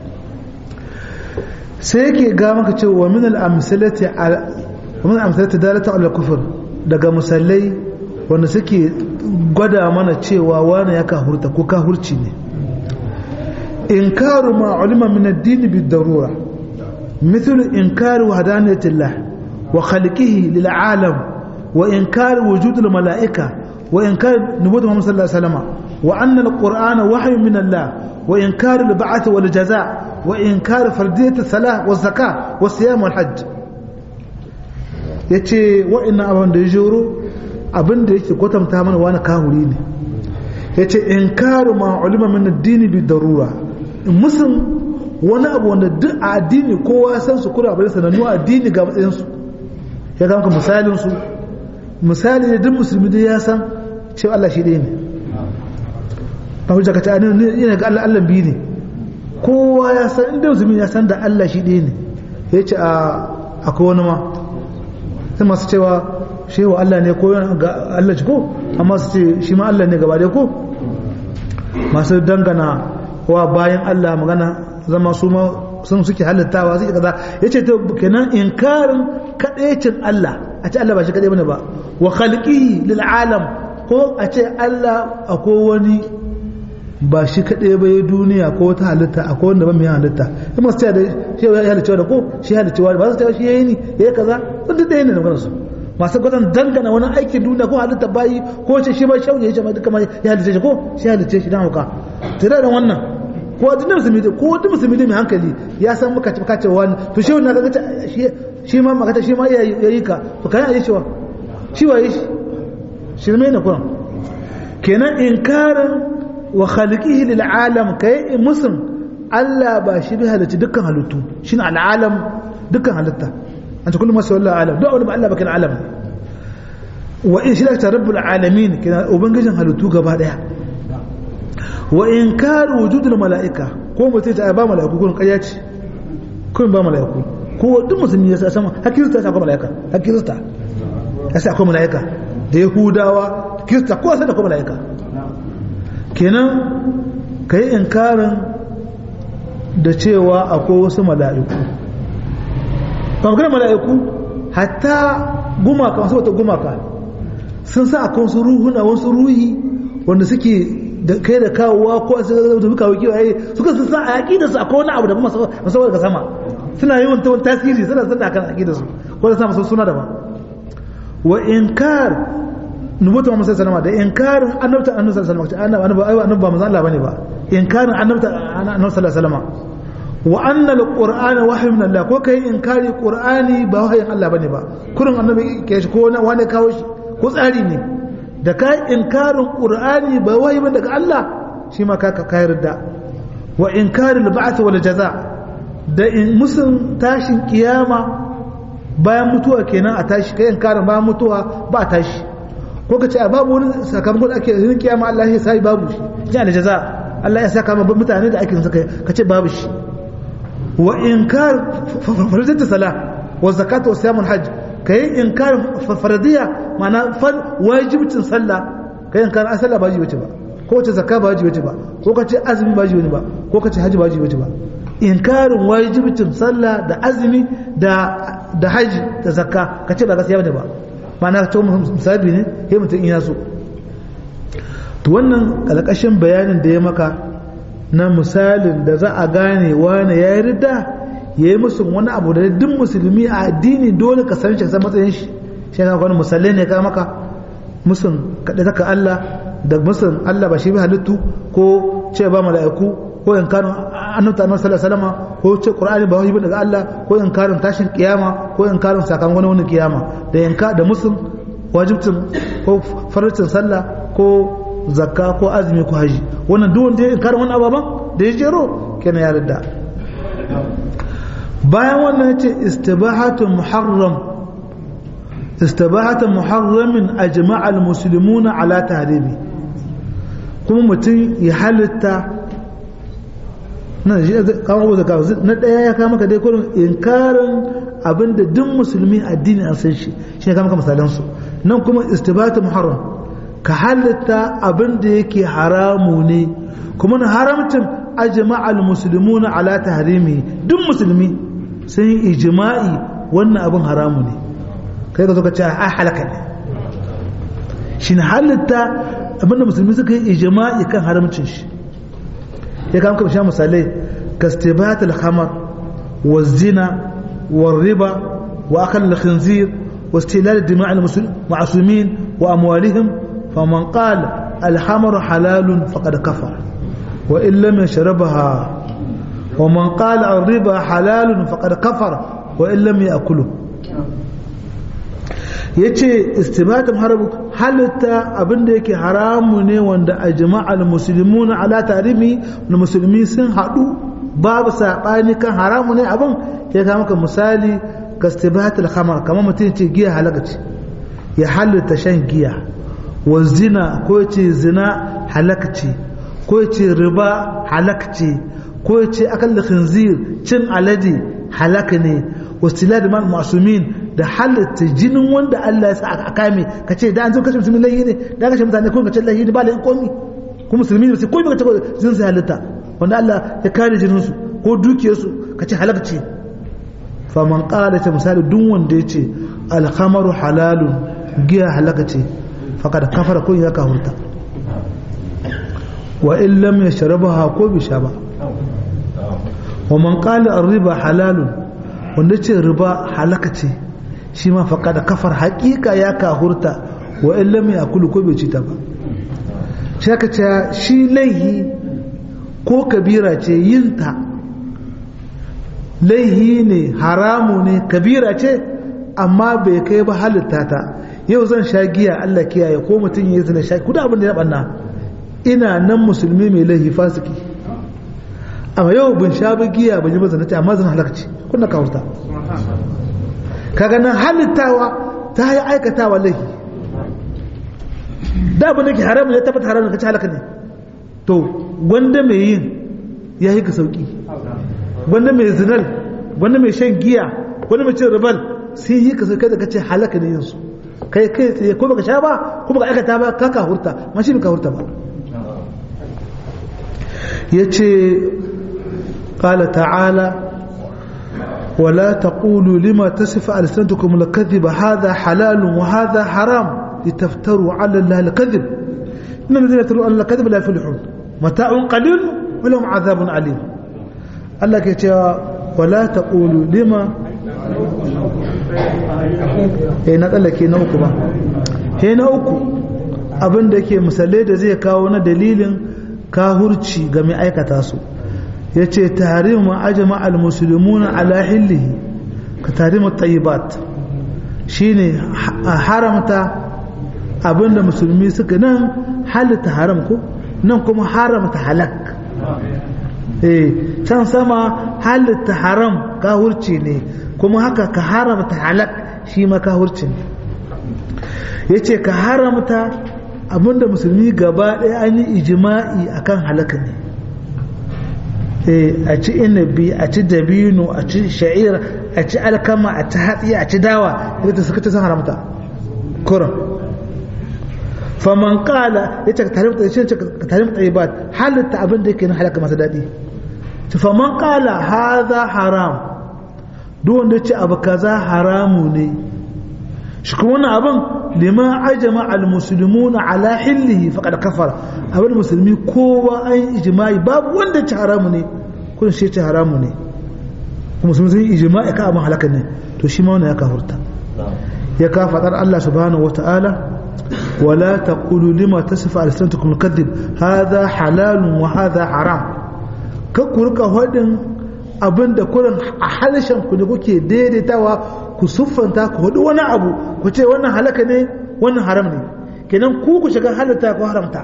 sai yake ga maka cewa min al-amsalati min al-amsalati dalata ala kufr daga musallai wanda suke gwada mana cewa wani ya kahurta ko kahurci ne inkaru ma ulima min ad-din bid-darura مثل إنكار وحدانية الله وخلقه للعالم وإنكار وجود الملائكة وإنكار نبوة محمد صلى الله عليه وسلم وأن القرآن وحي من الله وإنكار البعث والجزاء وإنكار فردية الصلاة والزكاة والصيام والحج yace wa'annan abin da ya joro abin da yake kwatanta mana wani kahuri ne yace inkaru ma ulima min ad-din bi darura musun wani abu wanda duk a addini kowa san su kura bari sanannu addini ga matsayin su ya kama misalin su misali ne duk musulmi dai ya san cewa Allah shi ɗaya ne ba hujja ka ta ne yana ga Allah Allah biyu ne kowa ya san inda musulmi ya san da Allah shi ɗaya ne ya ce a akwai wani ma sai masu cewa shehu Allah ne ko ga Allah shi ko amma su ce shi ma Allah ne gaba ɗaya ko masu dangana wa bayan Allah magana zama su ma sun suke halittawa suke kaza yace to kenan inkarin kadaicin Allah a ce Allah ba shi kadai bane ba wa khalqihi lil alam ko a ce Allah akwai wani ba shi kadai ba ya duniya ko wata halitta akwai wanda ba mai halitta kuma su ce da shi ya halicci da ko shi halicci wani ba su ce shi yayi ni yayi kaza sun duk ɗaya ne da su masu gwazon dangana wani aikin duniya ko halitta bayi ko ce shi ba shauye ya ce ma duka ma ya halicce shi ko shi halicce shi dan hauka tare da wannan ko duk musulmi ko duk musulmi mai hankali ya san muka ci kace wani to shi wannan kaga shi shi ma maka shi ma yayi ka to kai ayi shi wa shi waye shi shirme ne kuma kenan inkarin wa khaliqihi lil alam kai muslim Allah ba shi bi halitta dukkan halittu shine al alam dukkan halitta anta kullu ma sawalla alam duk wani ba Allah bakin alam wa in shi da rabbul alamin kenan ubangijin halittu gaba daya wa in karu wujudul mala'ika ko mutum ta ba mala'iku kun ƙarya ce kun ba mala'iku ko duk musulmi ya san hakirista ya akwai mala'ika hakirista ya sa akwai mala'ika da yahudawa kirista ko sai da akwai mala'ika kenan kai inkarin da cewa akwai wasu mala'iku ba magana mala'iku hatta gumaka wasu wata gumaka sun sa akwai wasu ruhuna wasu ruhi wanda suke da kai da kawowa ko a cikin da kawo kiwo ai suka sun san a aqida su akwai wani abu da musamman daga sama suna yi wani tasiri suna suna kan aqida su ko da sama suna daban wa inkar nubuta Muhammad sallallahu alaihi wasallam da inkarin annabta annabi sallallahu alaihi wasallam annabi annabi annabi ba manzo Allah bane ba inkarin annabta annabi sallallahu alaihi wasallam wa anna alqur'ana wahyu min Allah ko kai inkari qur'ani ba wahayin Allah bane ba kurin annabi ke shi ko wani kawo shi ko tsari ne da kai inkarin qur'ani ba wahayi ba daga Allah shi ma ka ka yarda wa inkarin ba'th wal jaza da in musun tashin kiyama bayan mutuwa kenan a tashi kai inkarin bayan mutuwa ba a tashi ko ka ce a babu wani sakamakon da ake yin kiyama Allah ya sai babu shi ya da jaza Allah ya saka ma mutane da ake saka ka ce babu shi wa inkar farzata sala wa zakata wa siyamul hajj kai inkar faradiyya ma'ana far wajibcin sallah kai inkar asala ba wajibi ba ko ce zakka ba wajibi ba ko ka ce azumi ba wajibi ba ko ka ce hajji ba wajibi ba inkarin wajibcin sallah da azumi da da haji da zakka ka ce ba gaskiya bane ba ma'ana to musabi ne sai mutum in ya so to wannan kalkashin bayanin da ya maka na misalin da za a gane wani ya yi rida ya yi musu wani abu da duk musulmi a addini dole ka san shi san matsayin shi shi ka wani musallai ne ka maka musun kaɗai zaka Allah da musun Allah ba shi bi halittu ko ce ba mala'iku ko inkarin annabta annabi sallallahu alaihi wasallam ko ce qur'ani ba wajibi daga Allah ko inkarin tashin kiyama ko inkarin sakamakon wani kiyama da yanka da musun wajibcin ko farcin sallah ko zakka ko azumi ko haji wannan duk wanda ya inkara wannan ababan da ya jero kenan ya radda bayan wannan yace istibahatu muharram istibahatu muharramin ajma'a almuslimuna ala tahrimi kuma mutum ya halitta na shi kawo abu zaka na daya ya kama ka dai kurin inkarin abinda duk musulmi addini an san shi shi ne kama ka misalan su nan kuma istibahatu muharram ka halitta abin da yake haramu ne kuma na haramcin ajma'al muslimuna ala tahrimi duk musulmi sun yi ijma'i wannan abin haramu ne kai ka zo ka ce a halaka ne shi ne halitta abin da musulmi suka yi ijma'i kan haramcin shi ya kama kama sha misalai kastibat al-khamar wa zina wa riba wa akal al-khinzir wa istilal dima'i al-ma'sumin wa amwalihim فمن قال الحمر حلال فقد كفر وإن لم يشربها ومن قال الربا حلال فقد كفر وإن لم يأكله yace istibatum harabu halitta abinda yake haramu ne wanda ajma'al muslimuna ala tarimi na musulmi sun hadu babu sabani kan haramu ne abin ya ga maka misali ka istibatul khamar kamar mutum ce giya halaka ce ya halitta shan giya wa zina ko ce zina halakci ko ce riba halakci ko ce akal khinzir cin alade halaka ne wasila da man masumin da halatta jinin wanda Allah ya sa a kame ka ce da an zo kashe musulmi lahi ne da kashe mutane ko ka ce lahi ne ba lahi komi ko musulmi ne sai ko ka ce jinin sai halitta wanda Allah ya kare jinin su ko dukiyar su ka ce halakci fa man qala ta misali duk wanda ya ce al-khamru halalun giya halaka ce faƙada kafara kun ya kahurta wa in lam yashrabaha ko bi sha ba wa man qala ar-riba halalun wanda ce riba halaka ce shi ma faƙada kafar haƙiƙa ya kahurta wa in lam yakulu ko bai ci ta ba shi aka ce shi laihi ko kabira ce yin ta laihi ne haramu ne kabira ce amma bai kai ba halitta ta yau zan sha giya Allah kiyaye ko mutum ya zina sha kuda abin da ya banna ina nan musulmi mai laifi fasiki amma yau bin sha ba giya ban yi ba zina ta amma zan halarci kuna kawurta kaga nan halittawa ta yi aikatawa laifi da abin da ke haramun ya tabbata haramun ka ci halaka ne to gwanda mai yin ya yi ka sauki gwanda mai zinal gwanda mai shan giya gwanda mai cin ribal sai yi ka sauki da ka ce halaka ne yin su kai kai tsaye ko baka sha ba ko baka aikata ba ka ka hurta ma shi ka hurta ba yace qala ta'ala ولا تقولوا لما تصف ألسنتكم الكذب هذا حلال وهذا حرام لتفتروا على الله الكذب إن الذين يفترون على الكذب لا يفلحون متاع قليل ولهم عذاب عليم الله كيتشا ولا تقولوا لما eh na tsallake na uku ba he na uku abin da ke misalai da zai kawo na dalilin kahurci ga mai aikata su ya ce tarihin ajama al-musulmuna ala hillihi ka tarihin tayyibat shine a haramta abin da musulmi suka nan halitta haram ko nan kuma haramta halak eh can sama halitta haram kahurci ne kuma haka ka haramta halak shi ma kahurci ne ya ce ka haramta abinda musulmi gaba ɗaya an yi ijima'i akan halaka ne a ci inabi a ci dabino a ci sha'ir a ci alkama a ci hatsi a ci dawa ita suka ci sun haramta kuran faman kala ya ce ka tarim tsayibat halitta abin da yake na halaka masu daɗi faman kala haza haram duk wanda ya ce abu kaza haramu ne shi kuma wannan abin lima ajama al-muslimuna ala hillihi faqad kafara abin musulmi kowa an ijma'i babu wanda ci haramu ne kun shi ci haramu ne kuma sun yi ijma'i ka abin halaka ne to shi ma wannan ya kafurta ya ka fadar Allah subhanahu wata'ala wala taqulu lima tasifu alsanatukum al-kadhib hadha halalun wa hadha haram ka ku rika hadin abinda kurin a halshen ku ne kuke daidaitawa ku siffanta ku hudu wani abu ku ce wannan halaka ne wannan haram ne kenan ku ku shiga halatta ko haramta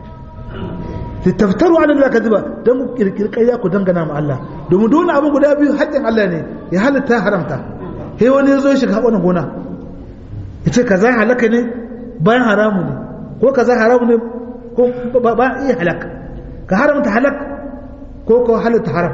littaftaru ala Allah kadiba dan ku kirkiri ƙarya ku dangana ma Allah domin dole abin guda biyu haƙƙin Allah ne ya halatta haramta sai wani ya zo ya shiga wannan gona ya ce kaza halaka ne bayan haramu ne ko kaza haramu ne ko ba iya halaka ka haramta halak ko ko halatta haram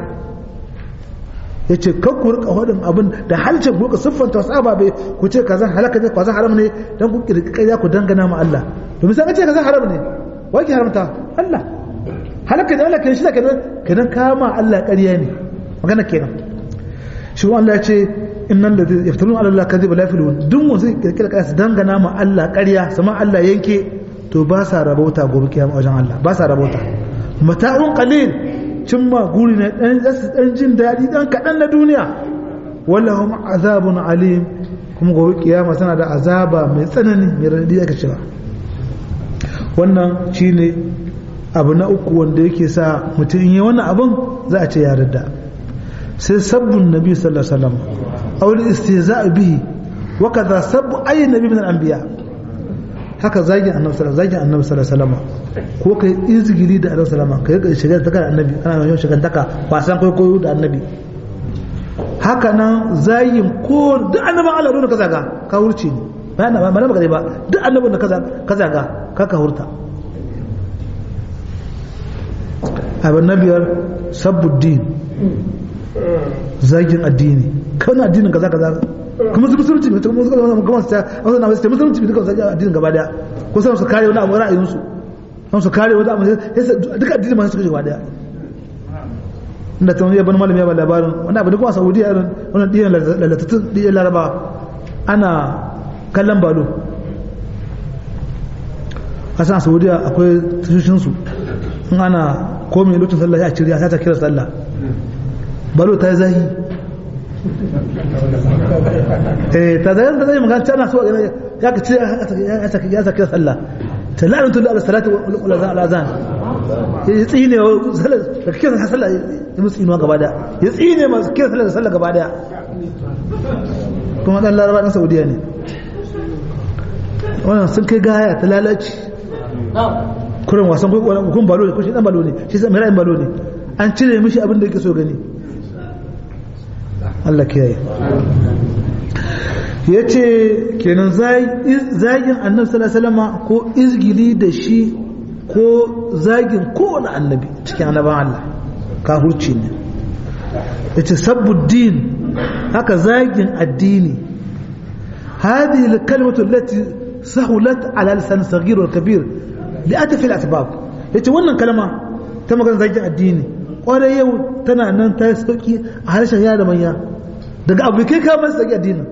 ya ce kan ku rika faɗin abin da halcin ku rika siffanta wasu ababe ku ce kaza halaka ne kaza haram ne dan ku kirkira ku dangana ma Allah domin sai ka ce kaza haram ne wai ki haramta Allah halaka ne Allah kenan shi kenan kenan kama Allah ƙarya ne magana kenan shi Allah ya ce innal ladhi yaftarun ala Allah kadhiba la yaflun duk wanda zai kirkira ƙarya su dangana ma Allah ƙarya sama Allah yanke to ba sa rabauta gobe kiyama wajen Allah ba sa rabauta mata'un qalil cimma guri na ɗan jin daɗi ɗan kaɗan na duniya wallahum azabun alim kuma gobe kiyama tana da azaba mai tsanani mai raɗaɗi aka cewa wannan shine abu na uku wanda yake sa mutum yi wannan abin za a ce ya radda sai sabbin nabi sallallahu alaihi wasallam aw istihza'a bihi wa kaza sabbu ayyi nabi min al-anbiya haka zagin annabi sallallahu zagin annabi sallallahu alaihi wasallam ko kai izgili da annabi sallallahu alaihi wasallam kai shiga da annabi ana yawan shiga daka wasan kwaikwayo da annabi haka nan zagin ko duk annaban Allah don ka zaga ka hurce ne ba na ba na ba ba duk annabin da ka zaga ka ka hurta abin na biyar sabbuddin zagin addini kawai addinin kaza kaza kuma su musulunci ne kuma suka zama kuma su ta wasu na wasu musulunci ne duka zagin addinin gaba daya ko sai su kare wani abu ra'ayin su sai su kare wani abu sai duka addinin ma suka gaba daya inda ta wani yaban malami ya ba labarin wani abu da kuma saudiya irin wannan diyan lalatattun diyan laraba ana kallon balo kasan a saudiya akwai tashoshinsu in ana komai lokacin sallah ya ciriya ta kira sallah balo ta yi zahi eh ta zai ta zai magana tana so ya ka ce ya sa kira sallah ta la'antu da salatu wal azan ya tsine sallah da kira sallah ya musu inuwa gaba daya ya tsine masu kira sallah da sallah gaba daya kuma dan laraba na saudiya ne wannan sun kai gaya ta lalaci kurin wasan kun balo ne ko shi dan balo ne shi sai mai ra'ayin balo ne an cire mishi abin da yake so gani Allah kiyaye ya ce kenan zagin annabi sallallahu alaihi ko izgili da shi ko zagin kowane annabi cikin annaban Allah kahurci ne ya ce sabbuddin haka zagin addini هذه الكلمة التي سهلت على لسان الصغير والكبير لأتف الأسباب yace wannan kalma ta magana zaki addini kwarai yau tana nan ta sauki a harshen yara da manya daga abu kai ka masa sauki addinin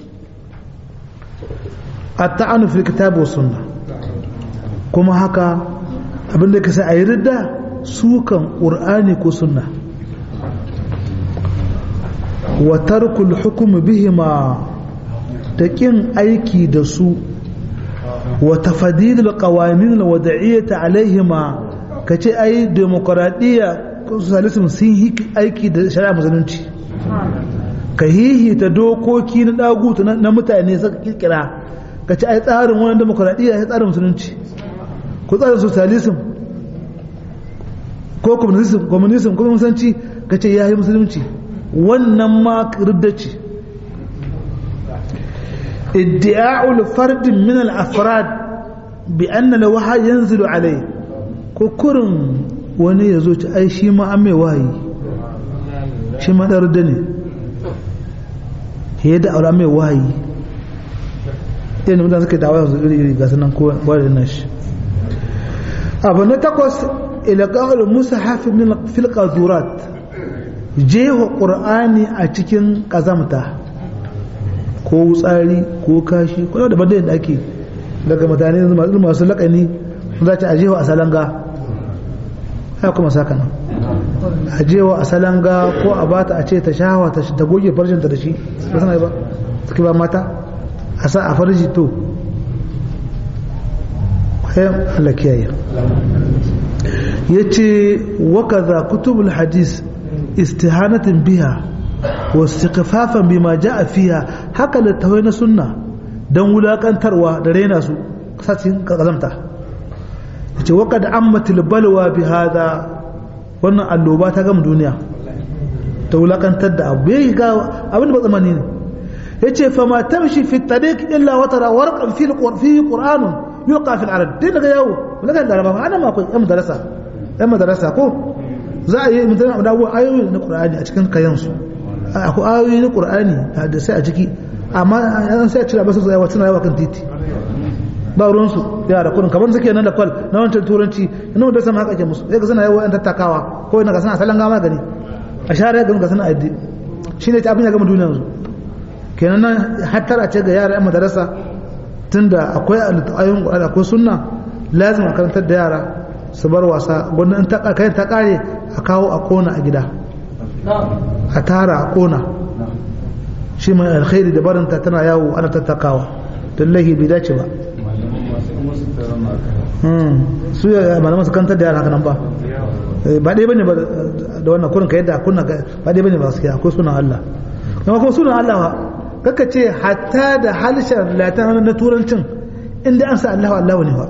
at-ta'anu fil kitab wa sunna kuma haka abin da kasa ayi ridda sukan qur'ani ko sunna wa tarkul hukm bihima da kin aiki da su wa tafadilul qawamin alwad'iyyah alaihima kace ai demokradiyya socialism sun yi aiki da shari'a musulunci ka hihita dokoki na dagutu na mutane suka kirkira kace ai tsarin wannan demokradiyya ya tsarin musulunci ko tsarin socialism ko communism communism ko musulunci kace yayi musulunci wannan ma riddaci ادعاء لفرد من الافراد بان الوحي ينزل عليه ko kurin wani ya zo ci ai shi ma an mai wahayi shi ma ɗar da ne ya da aure mai wahayi yana mutane suka dawa yanzu iri iri gasu nan kowa da nashi abu na takwas ilaqa'ul musahaf min fil qazurat jeho qur'ani a cikin kazamta ko wutsari ko kashi ko da bada da ake daga mutane masu lakani za ta ajewa a salanga ya kuma saka nan ajewa a salanga ko a bata a ce ta shahawa ta goge farjinta da shi ba sana ba suke ba mata a sa a farji to kwayan Allah kiyaye ya ce waka za kutubul hadis istihanatin biya wasu kafafan bima ja a fiya haka littawai na sunna don wulakantarwa da raina su sassin kazamta ya ce waka da an matilbalwa bi hada wannan alloba ta gama duniya ta wulakantar da abu ya yi gawa abin da ba tsamani ne ya ce fama tamshi fi tariq illa wata rawar fi qur'anun yulqa fi al-arab din daga yawo wala da laraba ana ma akwai yan madarasa yan madarasa ko za a yi mutane da ayoyi na qur'ani a cikin kayansu akwai ayoyi na qur'ani da sai a ciki amma an sai a cira basu zuwa wata yawa kan titi ba ruwan su yara kurin kamar suke nan da kwal na wancan turanci ina wanda sama haka ke musu sai ga suna yawo yan tattakawa ko ina ga suna salon gama gani a share ga ga suna addi shine ta abin ya gama duniya yanzu kenan nan hattara ce ga yara yan madarasa tunda akwai ayoyin qur'ani akwai sunna lazim a karantar da yara su bar wasa gwamnan ta kai ta kare a kawo a kona a gida a tara a kona shi mai alkhairi da barinta tana yawo ana tattakawa don lahi bai dace ba su ya malaman su kantar da yara haka nan ba ba ɗaya bane ba da wannan kurin ka yadda kunna ba ɗaya bane ba su akwai sunan Allah kuma kuma sunan Allah ba kaka ce hatta da halishan latin na turancin inda an sa Allah Allah ne ba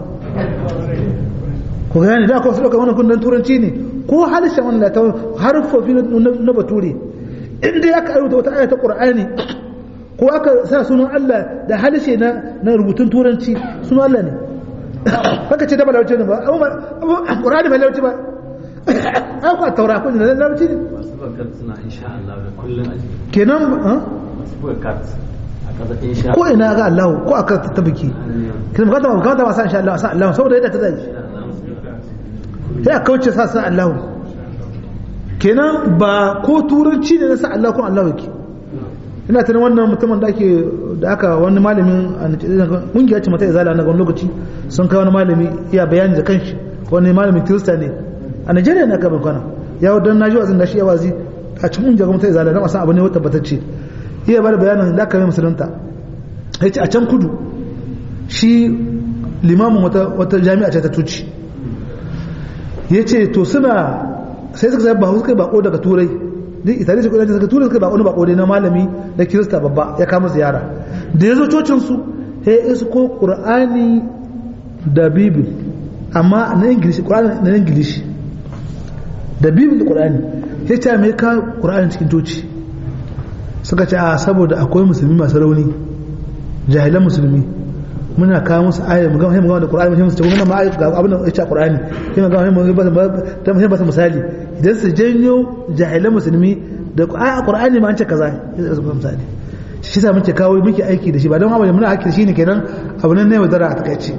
ku gane da akwai su ɗauka wannan kundin turanci ne ko halishan wannan latin harfofi na bature inda aka ayyuta wata ayata qur'ani ko aka sa sunan Allah da halishe na na rubutun turanci sunan Allah ne kaka ce da ba lauci ne ba amma qur'ani ba lauci ba ai ko taura ko ne lauci ne masu bakar suna insha Allah da kullun a jiki kenan masu bakar a kaza insha ko ina ga Allah ko aka ta biki kin bukata bukata ba sa insha Allah sa Allah saboda yadda ta zai sai a kauce sa sa Allah kenan ba ko turanci ne na sa Allah ko Allah yake ina tunan wannan mutumin da ake da aka wani malamin kungiya ce mata izala na wani lokaci sun kai wani malami iya bayani da kanshi wani malamin kirista ne a Najeriya ne aka bankwana ya wadda na ji wazin da shi ya wazi a cikin kungiya mata izala na masan abu ne wata batacce iya bada bayanin da aka yi musulunta ya ce a can kudu shi limamin wata jami'a ce ta tuci ya ce to suna sai suka zai ba suka bako daga turai duk italiya su kudanci suka turai suka bako bako ne na malami na kirista babba ya kama ziyara da ya zo cocin su ya yi isko qur'ani da bibil amma na ingilishi qur'ani na ingilishi da bibil da qur'ani ya ce mai ka qur'ani cikin coci suka ce a saboda akwai musulmi masu rauni jahilan musulmi muna kawo musu ayar mu gama mu gama da Qur'ani mu ce muna ma ayar ga abin da ya ce Qur'ani sai mu gama mu ba ta mu ba misali idan su janyo jahilan musulmi da ayar Qur'ani ma an ce kaza sai su misali shi sa muke kawo muke aiki da shi ba don abin muna aiki da shi ne kenan abu nan ne wadara a takaice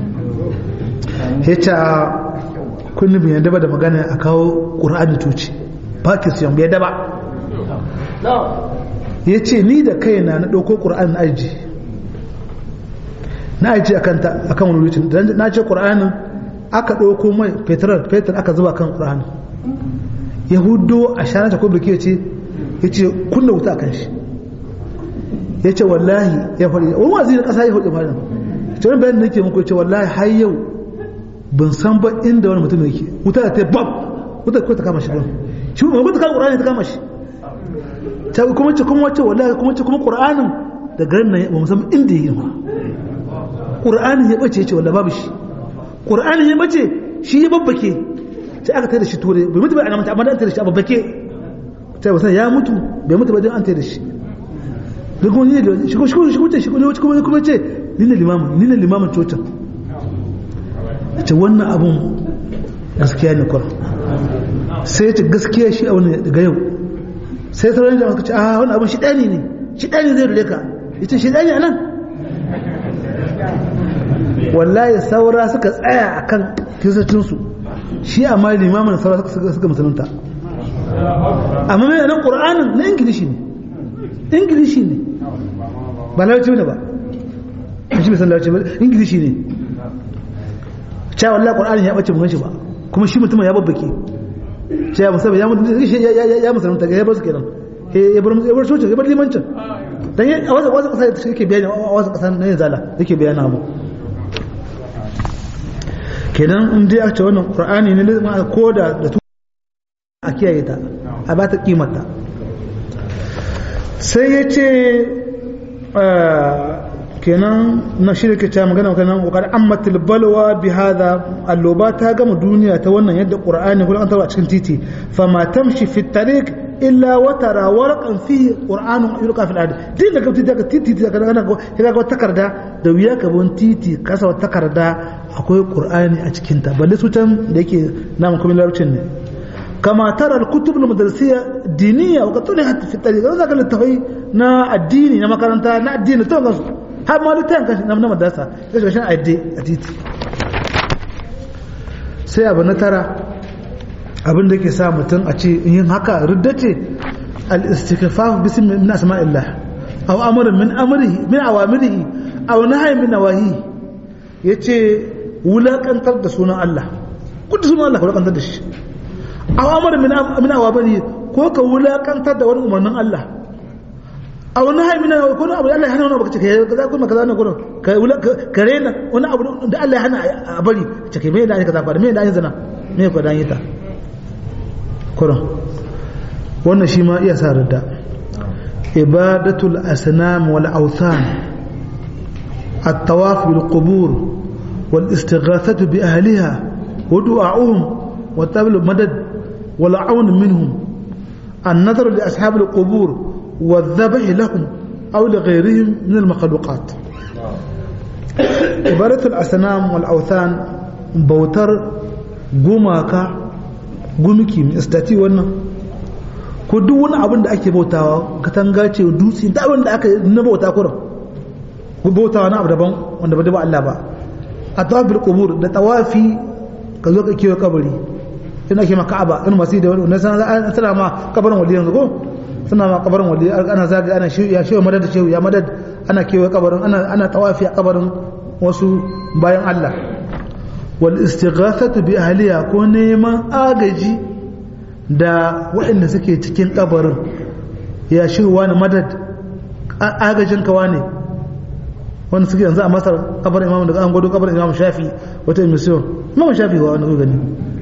yace kun bin yadda ba da magana a kawo Qur'ani tuci Pakistan bai daba yace ni da kaina na dauko Qur'ani na aji na aiki a kan wani wucin na ce ƙura'anin aka ɗauko mai fetur fetur aka zuba kan ƙura'anin yahudo a shanata ko birki ce ya ce kunna wuta kan shi ya ce wallahi ya faɗi wani wazi na ƙasa ya hudu faɗin ce wani bayan da nake muku ce wallahi har yau ban san ba inda wani mutum yake wuta da ta bab wuta ko ta kama shi shi ma wuta kama qur'ani ta kama shi ta kuma ce kuma wace wallahi kuma ce kuma qur'anin da garin nan ba mu san inda yake ba qur'anin ya bace ce wallahi babu shi qur'anin ya bace shi ya babbake sai aka tada shi ture bai mutu ba a namanta amma da an tada shi a babbake sai wasan ya mutu bai mutu ba don an tada shi da kuma ne da shigo shigo shigo ce shigo ne kuma kuma ce ni ne limamin ni ne limamin cocin ce wannan abun gaskiya ne kwar sai ce gaskiya shi a wani daga yau sai sauran jama'a suka ce a wani abun shi ɗani ne shi ɗani zai rule ka ita shi ɗani a nan wallahi saura suka tsaya a kan kiristocinsu shi amma limamin saura suka musulunta amma mai nan ƙur'anin na ingilishi ne ingilishi ne ba larabci ne ba shi bisan larabci ba ingilishi ne cewa wallah ƙur'anin ya ɓace mun shi ba kuma shi mutumin ya babbake cewa musamman ya mutu ya musulunta ya bar su kenan ya bar ya bar soce ya bar limancin dan a wasu wasu kasa yake bayani a wasu kasa na zala yake bayani abu kenan in dai aka ce wannan qur'ani ne ko da da a kiyaye ta a ba ta kimata sai ya ce kenan na shi da ke ta magana kanan kokar ammatil balwa bi hada alloba ta gama duniya ta wannan yadda qur'ani kullum an taba cikin titi fa ma tamshi fi tariq illa wa tara warqan fi qur'anun yulqa fil ard din da kafti daga titi daga kana ko kaga wata takarda da wuya ka bon titi kasa wata takarda akwai qur'ani a cikin ta balle su can da yake namu kuma larabcin ne كما ترى الكتب المدرسية دينية وقد طلعت في الطريق هذا قال التفاي نا الديني نا مكانتا نا الدين تو غاس ها ما لو تان كاش نا مدرسة كاش كاش ادي اديتي sai abu na tara abin da ke sa mutum a ce yin haka ridda ce al-istighfar bismi min asma'illah aw amrun min amrihi min awamirihi aw nahyi min nawahi yace wulakantar da sunan Allah kudu sunan Allah wulakantar da shi awamar min awabani ko ka wulakantar da wani umarnin Allah a wani hai mina ko wani abu da Allah ya hana wani abu kace kai kaza kuma kaza ne gurin ka ka rena wani abu da Allah ya hana a bari kace kai me da kaza fa me da yin zina me ko dan yita kurin wannan shi ma iya sa radda ibadatul asnam wal awthan الطواف بالقبور والاستغاثة بأهلها ودعاؤهم وطلب المدد والعون منهم النظر لأصحاب القبور والذبح لهم أو لغيرهم من المخلوقات عبارة الأصنام والأوثان بوتر gumaka gumiki mai istati wannan ko duk wani abin da ake bautawa katanga ce dutse da abin da aka na bauta kurin ko bautawa na abu daban wanda ba da ba Allah ba a tawafil qubur da tawafi ka zo ka kiyo kabari ina ke maka aba in masu da wani sana sana ma kabarin wali yanzu ko suna ma kabarin wali ana zaga ana shi ya shewa madad shehu ya madad ana kewa kabarin ana ana tawafi a kabarin wasu bayan Allah wal istighathatu bi ahliya ko neman agaji da waɗanda suke cikin kabarin ya shehu wani madad agajin ka wane wanda suke yanzu a masar kabarin imamu daga an gwado kabarin imamu shafi wata emission imamu shafi wa wani gani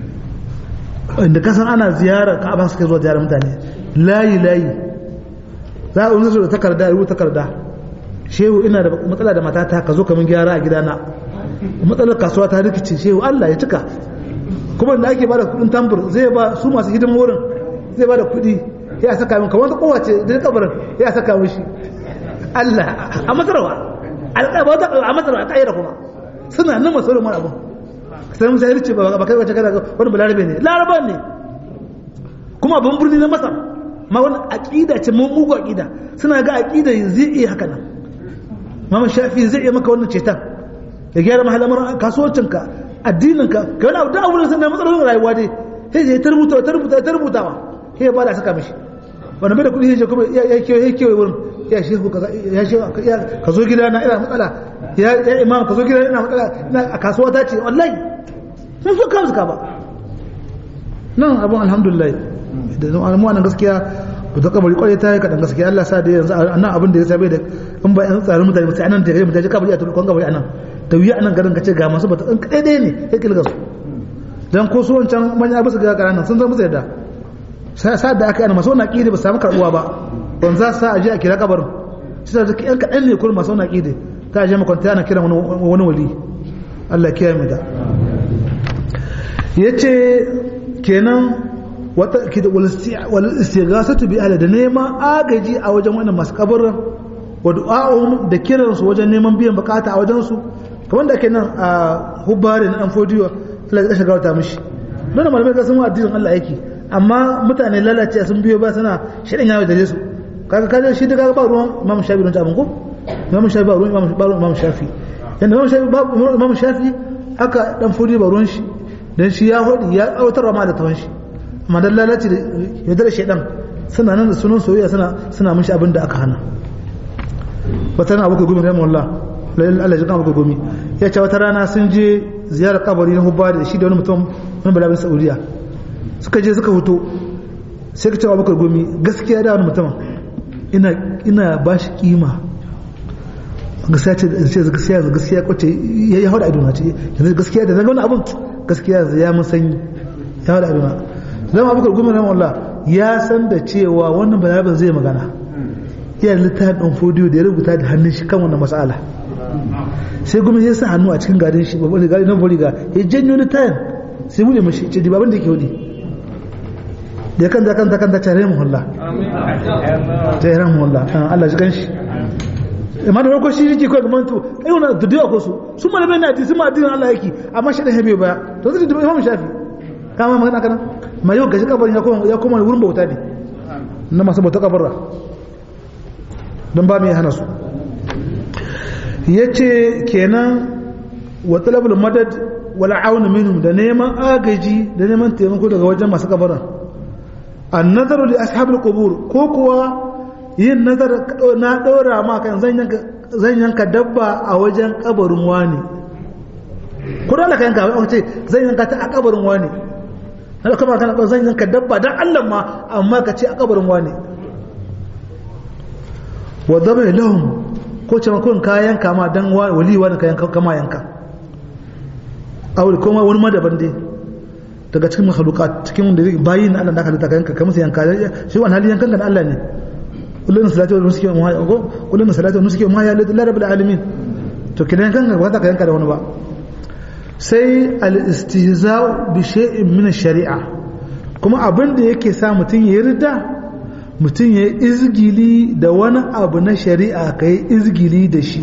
inda kasan ana ziyara ka'aba suke zuwa ziyarar mutane layi layi za a wani da takarda ya rubuta takarda shehu ina da matsala da matata ka zo ka min gyara a gidana matsalar kasuwa ta rikice shehu Allah ya cika kuma da ake bada kudin tambur zai ba su masu hidimin wurin zai bada kudi ya saka min kamar ta kowace da kabarin ya saka mishi Allah a masarwa a masarwa a ƙayyar kuma suna nan masu mara abu sai musa yarce ba kai wace kada wani balarabe ne laraba ne kuma abin birni na masar ma wani aqida ce mun mugu aqida suna ga aqida zai iya haka nan mama shafi zai iya maka wannan cetan ya gyara mahalamar kasuwancinka addininka ka wani abu da abu da sanar matsalolin rayuwa dai sai ya ta rubuta ta rubuta ta rubutawa sai ya bada saka mishi wanda bai da kuɗi ya kuma ya kewaye ya kewaye wurin ya shehu ya shehu ka zo gida na ina matsala ya imam ka zo gida ina matsala a kasuwa ta ce wallahi sun so kawo suka ba nan abin alhamdulillah da zama mu nan gaskiya ku ta kabari kwarai ta yi kaɗan gaskiya Allah sa da yanzu nan abin da ya sabai da in ba yan tsarin mutane sai anan da ya mutane kabari a turkon kabari anan da wuya nan garin ka ce ga masu bata in kaɗai ɗaya ne ya kilga su dan ko su wancan manyan abu su ga ƙananan sun zama yadda sa da aka yi masu wani aƙidi ba su samu karɓuwa ba ban za su sa a je a kira kabarin shi da yan kaɗan ne kuma masu wani aƙidi ta je makwanta yana kiran wani wali Allah kiyaye mu da yace kenan wata wal istighasatu bi ahli da neman agaji a wajen wannan masu kabarin wa du'a'un da kiran su wajen neman biyan bukata a wajen su kamar da ake nan a hubbarin dan fodiyo Allah ya shiga wata mishi don malamai ga sun addinin Allah yake amma mutane lalace sun biyo ba suna shirin yawo da su kaga kaje shi daga ba ruwan Imam Shafi don abin ko Imam Shafi ba ruwan Imam Shafi yanda Imam Shafi ba Imam Shafi aka dan fodiyo ba ruwan shi dan shi ya hodi ya autarwa ma da tawan shi amma dan lalace da yadda shedan suna nan da sunan soyayya suna suna mishi abin da aka hana wata rana abuka gumi rahimu Allah Allah ya kan abuka gumi ya ce wata rana sun je ziyarar kabari na hubba da shi da wani mutum wani balabin saudiya suka je suka huto sai ka ce abuka gumi gaskiya da wani mutum ina ina ba shi kima gaskiya ce gaskiya gaskiya kwace ya hau da idona ce yanzu gaskiya da zaga wani abun gaskiya ya mun sanyi ya hau da idona zama abuka gumi rahimu Allah ya san da cewa wannan balabin zai magana iya littafin ɗan fodiyo da ya rubuta da hannun shi kan wannan matsala sai gumi ya sa hannu a cikin garin shi babban gari na boriga ya janyo littafin sai buɗe mashi ce di babin da ke wudi da ya kanta kanta kanta tare muhulla tare muhulla Allah shi kan shi amma da farko shi yake kawai gaman to kai wani da dawa ko su su malamai na hadisi ma addinin Allah yake amma shi da hebe baya to zai da imam shafi kama magana kana ma yau gashi kabarin ya koma ya koma wurin bauta ne na masu bauta kabarra don ba mai hana su ya ce kenan wa talabul madad wal aun minhum da neman agaji da neman taimako daga wajen masu kabarin an nazaru li ashabul qubur ko kuwa yin nazar na daura ma kan zan yanka zan yanka dabba a wajen kabarin wani ko da ka yanka a ce zan yanka ta a kabarin wani haka kuma kana zan yanka dabba dan Allah ma amma ka ce a kabarin wani wa zama lahum ko ce makon kayan kama dan wali wani kayan kama yanka aure kuma wani madaban dai daga cikin makhluqat cikin wanda bayin Allah da aka halitta kayan kamar sai yanka shi wani hali yankan kan Allah ne kullun salatu wa nusuki wa ko kullun salatu wa nusuki wa ya lillahi rabbil alamin to kidan yankan ba ta yanka da wani ba sai al-istihza'u bi shay'in min ash-shari'a kuma abin da yake sa mutun ya yarda mutum ya yi izgili da wani abu na shari'a ka yi izgili da shi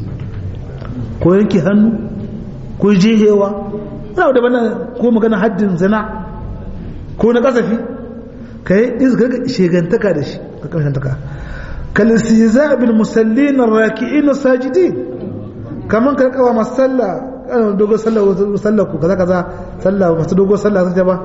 ko yanke hannu ko jihewa wani abu da bana ko magana haddin zina ko na kasafi ka yi izgili shegantaka da shi ka kamshantaka kalisiza bil musallin raki'in sajidi kaman ka kawa masu sallah dogon sallah sallah ku kaza kaza sallah masu dogon sallah sun ba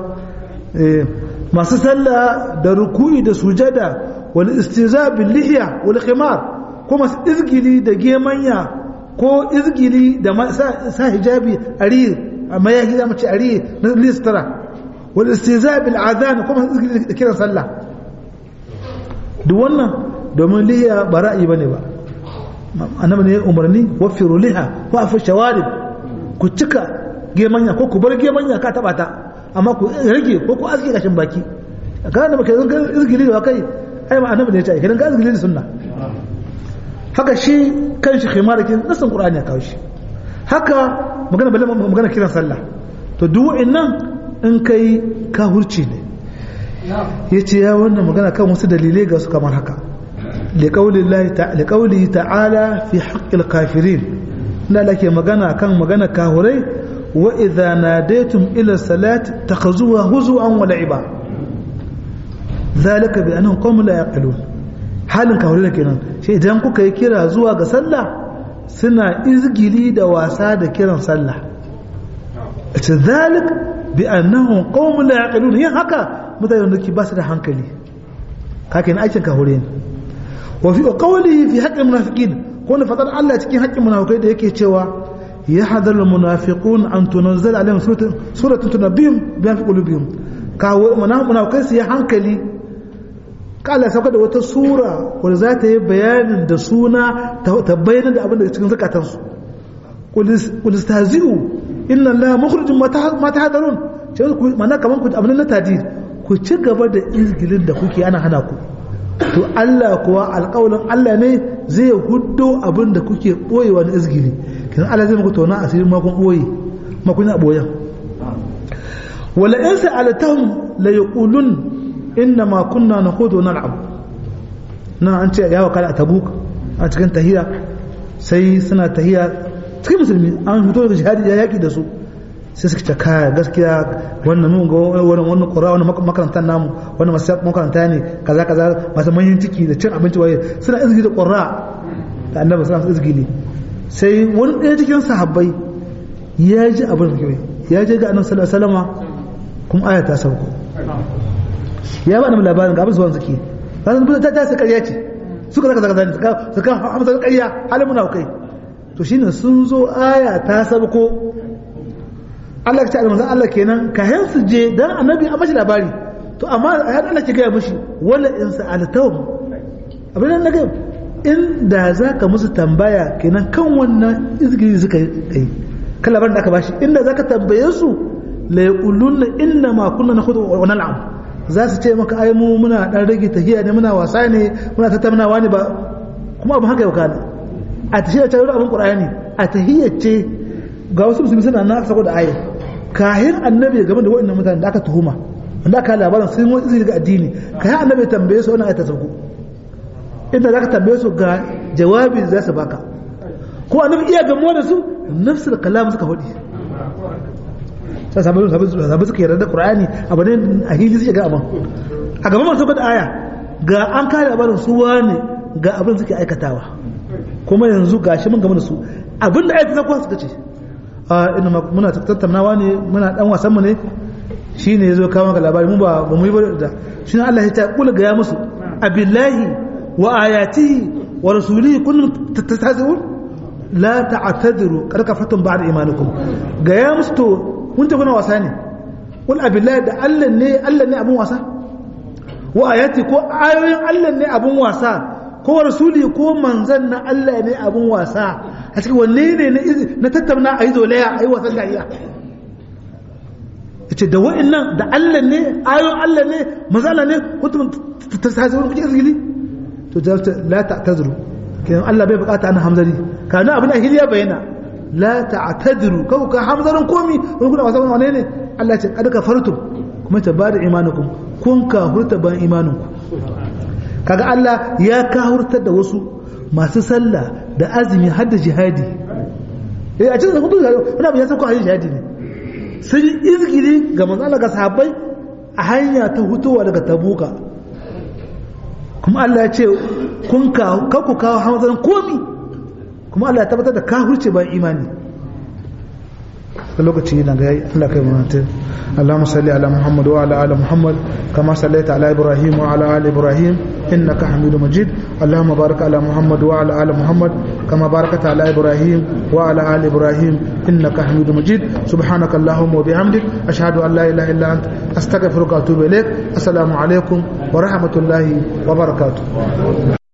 masu sallah da ruku'i da sujada wal istiza bil lihya wal khimar ko masu izgili da gemanya ko izgili da sa hijabi ari amma ya gida mace ari na listara wal istiza bil adhan ko masu izgili da kiran sallah duk wannan domin lihiya ba ra'ayi bane ba annabi ne umarni wafiru liha wa afu shawarib ku cika gemanya ko ku bar gemanya ka taba ta amma ku rage ko ku aske kashin baki kana da baka izgili da kai ai ma annabi ne ya ce kidan ka izgili da sunna haka shi kanshi khimarakin nasan qur'ani ya kawo shi haka magana balle magana kiran sallah to duk wa'annan in kai ka hurci ne yace ya wannan magana kan wasu dalilai ga su kamar haka liqaulillahi ta'ala fi haqqil kafirin da lake magana kan magana kahurai wa idza nadaytum ila salati takhuzuha huzuan wa la'iba zalika bi annahum qawmun la yaqilun halin kahurai kenan shi idan kuka yi kira zuwa ga sallah suna izgili da wasa da kiran sallah ita zalik bi annahum qawmun la yaqilun yin haka mutane da ba su da hankali kake na aikin kahurai ne wa fi qawlihi fi haqqil munafiqin ko ne fadar Allah cikin haƙƙin munafikai da yake cewa ya hadar munafiqun an tunzala alaihim suratun suratun tunabbihim bi fi qulubihim ka munafikai su ya hankali kala sauka da wata sura wanda za ta yi bayanin da suna ta bayyana da abin da cikin zakatansu qul istahzi'u inna allaha mukhrijum ma tahdarun sai ku mana kaman ku abin na tadid ku ci gaba da izgilin da kuke ana hana ku to Allah kuwa alƙawalin Allah ne zai huddo abin da kuke ɓoyewa na izgili kinan Allah zai muku tona asirin makon ɓoye makon a ɓoyen wala in sa'alatahum la yaqulun inna ma kunna nakhudu nal'ab na an ce ya wakala a tabuk a cikin tahiya sai suna tahiya cikin musulmi an fito daga jihadi ya yaki da su sai suka ce kaya gaskiya wannan mun ga wannan wannan qur'a wannan makarantar namu wannan masu makaranta ne kaza kaza masu manyan ciki da cin abinci waye suna izgi da qur'a da annabi sallallahu alaihi wasallam sai wani ɗaya cikin sahabbai ya ji abin da kai ya je ga annabi sallallahu alaihi wasallam kuma aya ta sauko ya ba da labarin ga abin zuwan zaki ranar ta ta sai ƙarya ce suka zaka zaka suka suka hamsa ƙarya halin muna kai to shine sun zo aya ta sauko Allah ya ce manzon Allah kenan ka su je dan annabi a mashi labari to amma har Allah ke gaya mishi wala in sa'altahum abin nan naga in da zaka musu tambaya kenan kan wannan izgiri suka yi kan labarin da aka bashi inda zaka tambaye su la yaquluna inna ma kunna nakhudu wa nal'am za su ce maka ai mu muna dan rage tahiya ne muna wasa ne muna tattaunawa ne ba kuma abin haka yau kana a tahiyya ta abin qur'ani a tahiyya ce ga wasu musulmi suna na saboda aya kahin annabi game da waɗannan mutanen da aka tuhuma wanda aka labarin sun wani izini ga addini kahin annabi tambaye su wannan ayata sauko inda zaka tambaye su ga jawabi za su baka ko annabi iya gamuwa da su nafsul kalam suka faɗi sai sabu sabu suka yarda da qur'ani abu ne a hili suke ga abin a gaban masu da aya ga an kare labarin su wane ga abin suke aikatawa kuma yanzu gashi mun game da su abin da ayata sauko suka ce a ina muna tattaunawa ne muna dan wasan mu ne shine yazo kawo maka labari mu ba ba mu yi ba da shine Allah ya ta kula ga ya musu abillahi wa ayatihi wa rasulihi kuntum tattazun la ta'tadiru kad kafatum ba'da imanikum ga ya musu to kun ta kuna wasa ne kul abillahi da Allah ne Allah ne abun wasa wa ayati ko ayoyin Allah ne abun wasa ko rasuli ko manzan na Allah ne abun wasa a cikin wanne ne na tattauna a yi zolaya a yi wasan dariya ce da wa'annan da Allah ne ayon Allah ne mazala ne kuntum tasazurun kuke izgili to jawabta la ta'tazuru kidan Allah bai bukata ana hamzari kana abin da hiliya bayana la ta'tazuru kau ka hamzarin komi wani kuna wasan wane ne Allah ce kad kafartum kuma ta bada imanukum kun ka hurta ban imaninku kaga Allah ya kahurtar da wasu masu sallah da azumi har da jihadi eh a cikin hudu wani abu ya sauko hanyar jihadi ne sun yi izgiri ga manzala ga sahabbai a hanya ta hutowa daga tabuka kuma Allah ya ce kun ka ku kawo hamzarin komi kuma Allah ya tabbatar da kahurce bayan imani lokaci na ga Allah kai mana اللهم صل على محمد وعلى ال محمد كما صليت على ابراهيم وعلى ال ابراهيم انك حميد مجيد اللهم بارك على محمد وعلى ال محمد كما باركت على ابراهيم وعلى ال ابراهيم انك حميد مجيد سبحانك اللهم وبحمدك اشهد ان لا اله الا انت استغفرك واتوب اليك السلام عليكم ورحمه الله وبركاته